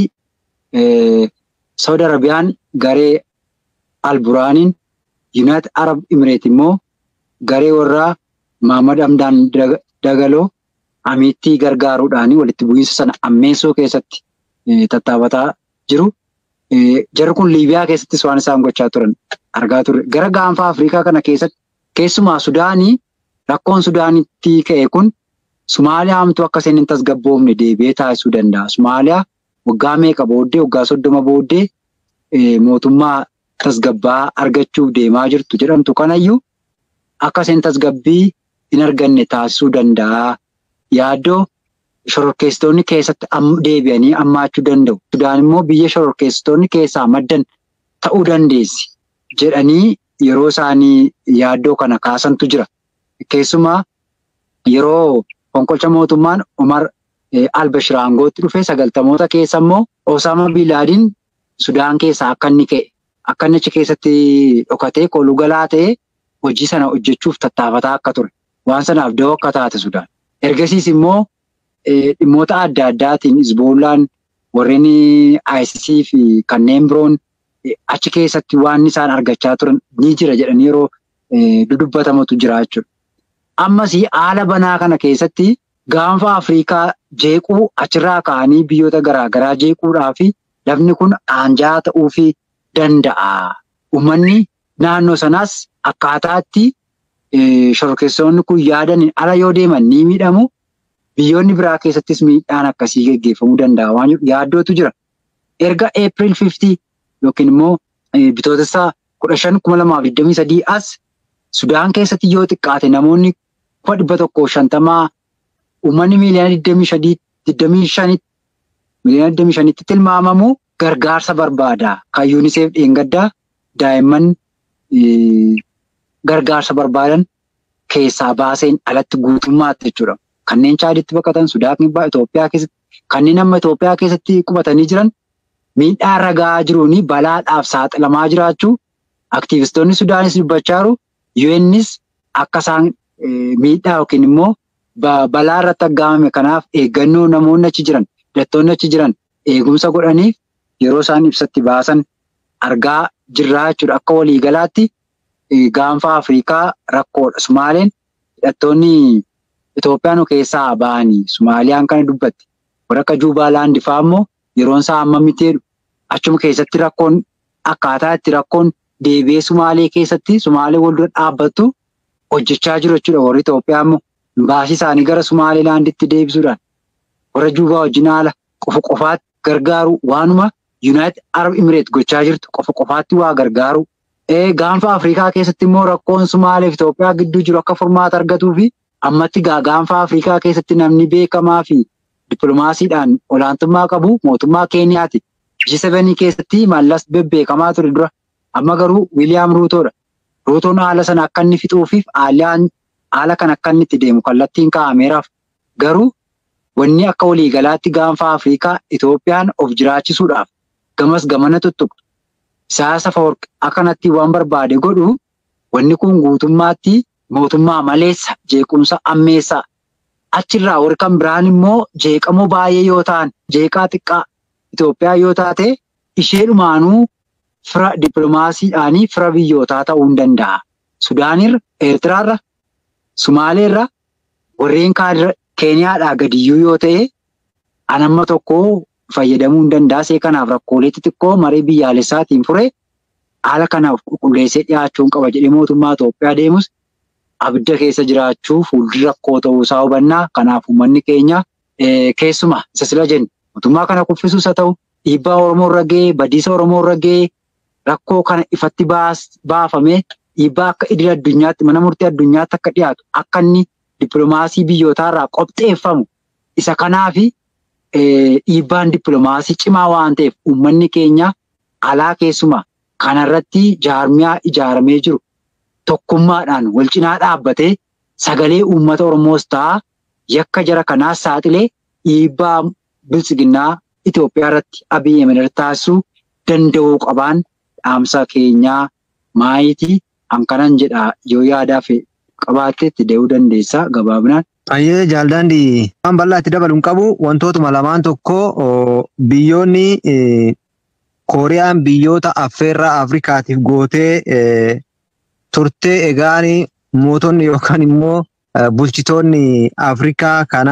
Saawud Arabiyaan garee Alburaaniin Yuunaayitid Arab Imireet immoo garee warraa Maamad Hamdaan Dagaloo amiittii gargaaruudhaan walitti bu'iinsa sana ammeessuu keessatti tattaafataa jiru. Jarri kun Liibiyaa keessattis waan isaan gochaa turan argaa turre. Gara gaanfa Afrikaa kana keessatti keessumaa Sudaanii rakkoon Sudaanitti ka'e kun Sumaaliyaa hamtuu akka isheen hin tasgabboofne deebi'ee taasisuu danda'a. Sumaaliyaa waggaa meeqa booddee waggaa soddoma booddee mootummaa tasgabbaa argachuuf deemaa jirtu jedhamtu kanayyuu akka isheen tasgabbii hin arganne taasisuu danda'a. Yaaddoo shororkeessitoonni keessatti deebi'anii hammaachuu danda'u. Sudaan immoo biyya shororkeessitoonni keessaa maddan ta'uu dandeessi jedhanii yeroo isaanii yaaddoo kana kaasantu jira. Keessumaa yeroo fonqolcha mootummaan Umar Albashir aangootti dhufee sagaltamoota keessa immoo Osama Bilaadiin Sudaan keessaa akka inni ka'e akka inni achi keessatti dhokatee kooluu galaa ta'ee hojii sana hojjechuuf tattaafataa akka ture. Waan sanaaf da'oo akka taate Sudaan. Ergasiis immoo dhimmoota adda addaatiin Hizboollaan warreen ICC fi kanneen biroon achi keessatti waan isaan argachaa turan ni jira jedhanii yeroo dudubbatamatu jira jechuudha. Ammas haala banaa kana keessatti gaanfa Afrikaa jeequu achirraa ka'anii biyyoota garaagaraa jeequudhaa fi lafni kun aanjaa ta'uufii danda'a. Uummanni naannoo sanaas akkaataatti shororkeessitoonni kun yaadan ala yoo deeman ni miidhamu. Biyyoonni biraa keessattis miidhaan akkasii geggeeffamuu danda'a waan yaaddootu jira. Erga April 50 yookiin immoo bitootessa kudha shan kuma lamaaf digdamii sadii as Sudaan keessatti yoo xiqqaate namoonni kuma dhibba tokkoo shantamaa uummanni miiliyoona digdamii shanii digdamii shanitti miiliyoona digdamii shanitti tilmaamamu gargaarsa barbaada. Kan yuuniseef dheengaddaa daa'imman gargaarsa barbaadan keessaa baaseen alatti guutummaatti jechuudha. Kanneen chaaditti baqatan Sudaan kibbaa Itoophiyaa keessatti kanneen amma Itoophiyaa keessatti qubatanii jiran miidhaa irra gahaa jiruun balaadhaaf saaxilamaa jiraachuu aktiivistoonni Sudaanis dubbachaa jiru. UNnis akka isaan miidhaa yookiin immoo balaa irratti aggaamame kanaaf eeggannoo namoonni achi jiran hidhattoonni achi jiran eegumsa godhaniif yeroo isaan ibsatti baasan argaa jirraa jechuudha. Akka waliigalaatti gaanfa Afrikaa rakkoodha. Sumaaleen hidhattoonni Itoophiyaa keessaa ba'anii Sumaaliyaan kana dubbatti. Warra akka Juubaaland fa'aa immoo yeroon isaa amma miteedhu achuma keessatti rakkoon akkaataa itti rakkoon deebi'ee Sumaalee keessatti Sumaalee wal dura dhaabbattu hojjechaa jiru jechuudha. Warri Itoophiyaa immoo baasii isaanii gara Sumaaleelaanditti deebisuudhaan warra Juubaa wajjin haala qofa qofaatti gargaaru waanuma Yuunaayitid Arab Imireet gochaa jirtu qofa qofaatti waa gargaaru. Gaanfa Afrikaa keessatti immoo rakkoon Sumaalee fi Itoophiyaa gidduu jiru akka furmaata argatuu fi ammatti gaanfa Afrikaa keessatti namni beekamaa fi dippiloomaasiidhaan olaantummaa qabu mootummaa Keeniyaati. G7 keessatti mallas bebbeekamaa ture dura. Amma garuu Wiiliyaam Ruutoodha. Ruutoon haala sana akka inni fixuufiif haala kan akka inni itti deemu kallattiin kaa'ameeraaf. Garuu wanni akka waliigalaatti gaanfa Afrikaa Itoophiyaan of jiraachisuudhaaf gamas gamana tuttuqxu. Siyaasa Afawarqi akkanatti waan barbaade godhu wanni kun guutummaatti mootummaa maleessa jeequmsa ammeessaa. Achirraa warri kan biraan immoo jeeqamoo baay'ee yoo ta'an jeeqaa xiqqaa Itoophiyaa yoo taate isheedhumaanuu fira dippiloomaasiidhaanii fira biyyootaa ta'uu hin danda'a. Sudaanirra, Eertiraarra, Sumaaleerra warreen kaanirra Keeniyaadhaa gadiyyuu yoo ta'e an amma tokko fayyadamuu hin danda'a. See kanaaf rakkoolee xixiqqoo marii biyyaalessaatiin fure haala kanaaf qulqulleessee dhiyaachuun qaba jedhee mootummaa Itoophiyaa deemus abidda keessa jiraachuu fuuldura rakkoo ta'uusaa hubannaa. Kanaaf uummanni keenya keessumaa isa sila jennu mootummaa kana kuffisuus haa ta'u dhiibbaa Oromoo irra gahee badiisa Oromoo irra gahee rakkoo kana ifatti baafamee dhiibbaa akka idil addunyaatti mana murtii addunyaatti akka dhiyaatu akka inni dippiloomaasii biyyootaarraa qopheeffamu isa kanaafi dhiibbaan dippiloomaasii cimaa waan ta'eef uummanni keenya alaa keessumaa kanarratti jaarmiyaa ijaaramee jiru tokkummaadhaan wal cinaa dhaabbatee sagalee uummata Oromoos ta'a yakka jara kanaas saaxilee dhiibbaa bilchiginnaa Itoophiyaa irratti Abiyyi Ahmed taasisuu danda'uu qabaan dhaamsa keenyaa maayitii hankanan jedha yoo yaadaaf qabaatteetti dee'uu dandeessa gabaabinaan. Ayyee jaaldaandii waan bal'aa itti dabaluun qabu wantootuma lamaan tokko biyyoonni Kooriyaan biyyoota affeerraa Afrikaatiif gootee turtee egaan mootonni yookaan immoo bulchitoonni Afrikaa kana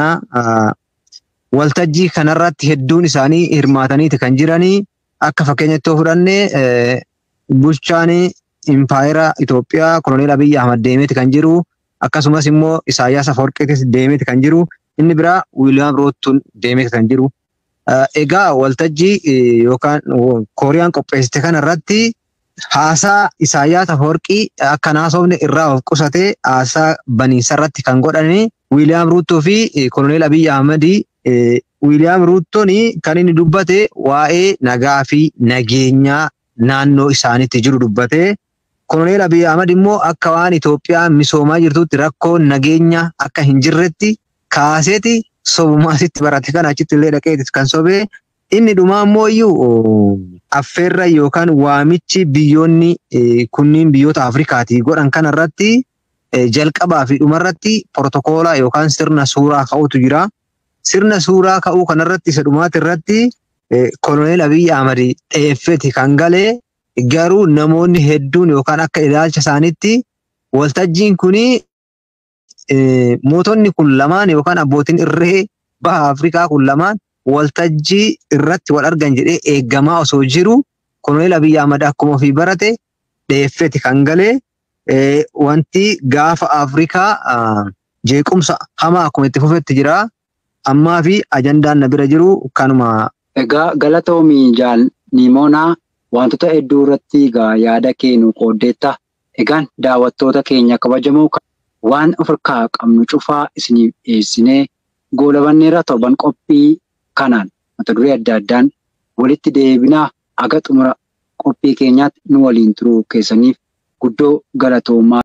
waltajjii kanarratti hedduun isaanii hirmaataniiti kan jiranii akka fakkeenyatti yoo fudhanne bulchaan impaayera Itoophiyaa koloneel Abiyyi Ahmad deemeeti kan jiru akkasumas immoo Isaayyaas Afawarqiitis deemeeti kan jiru inni biraa Wiiliyaam Ruutoon deemeeti kan jiru. Egaa waltajjii yookaan Kooriyaan qopheessite kanarratti haasaa Isaayyaas Afawarqii akka naasofne irraa of qusatee haasaa baniinsa irratti kan godhani Wiiliyaam Ruutoo fi koloneel Abiyyi Ahmadii Wiiliyaam Ruutoon kan inni dubbate waa'ee nagaa fi nageenyaa naannoo isaaniitti jiru dubbate. Koloneel Abiyyi Ahmad immoo akka waan Itoophiyaan misoomaa jirtutti rakkoon nageenya akka hin jirretti kaaseeti sobumaasitti barate kan achitti illee dhaqeeti kan sobee inni dhumaa immoo iyyuu affeerra yookaan waamichi biyyoonni kunniin biyyoota Afrikaatii godhan kanarratti jalqabaa fi dhumarratti portokoolaa yookaan sirna suuraa ka'utu jira. Sirna suuraa ka'uu kanarratti isa dhumaati irratti koloneel Abiyyi Ahmad xeeffeti kan galee garuu namoonni hedduun yookaan akka ilaalcha isaaniitti waltajjiin kuni mootonni kun lamaan yookaan abbootiin irree baha Afrikaa kun lamaan waltajjii irratti wal argan jedhee eeggamaa osoo jiru koloneel Abiyyi Ahmad akkuma ofii barate xeeffeti kan galee wanti gaafa Afrikaa jeequmsa hamaa akkuma itti fufetti jira. Ammaa fi ajandaan na bira jiru kanuma. Egaa galatoomii jaal Nimoonaa wantoota hedduu irratti egaa yaada kennu qooddeetta. Egaan daawwattoota keenya kabajamoo waan of harkaa qabnu cufaa isiniif dhiyeessinee goolabanneerra torban qophii kanaan mata duree adda addaan walitti deebinaa aga xumura qophii keenyaatti nu waliin turuu keessaniif guddoo galatoomaa.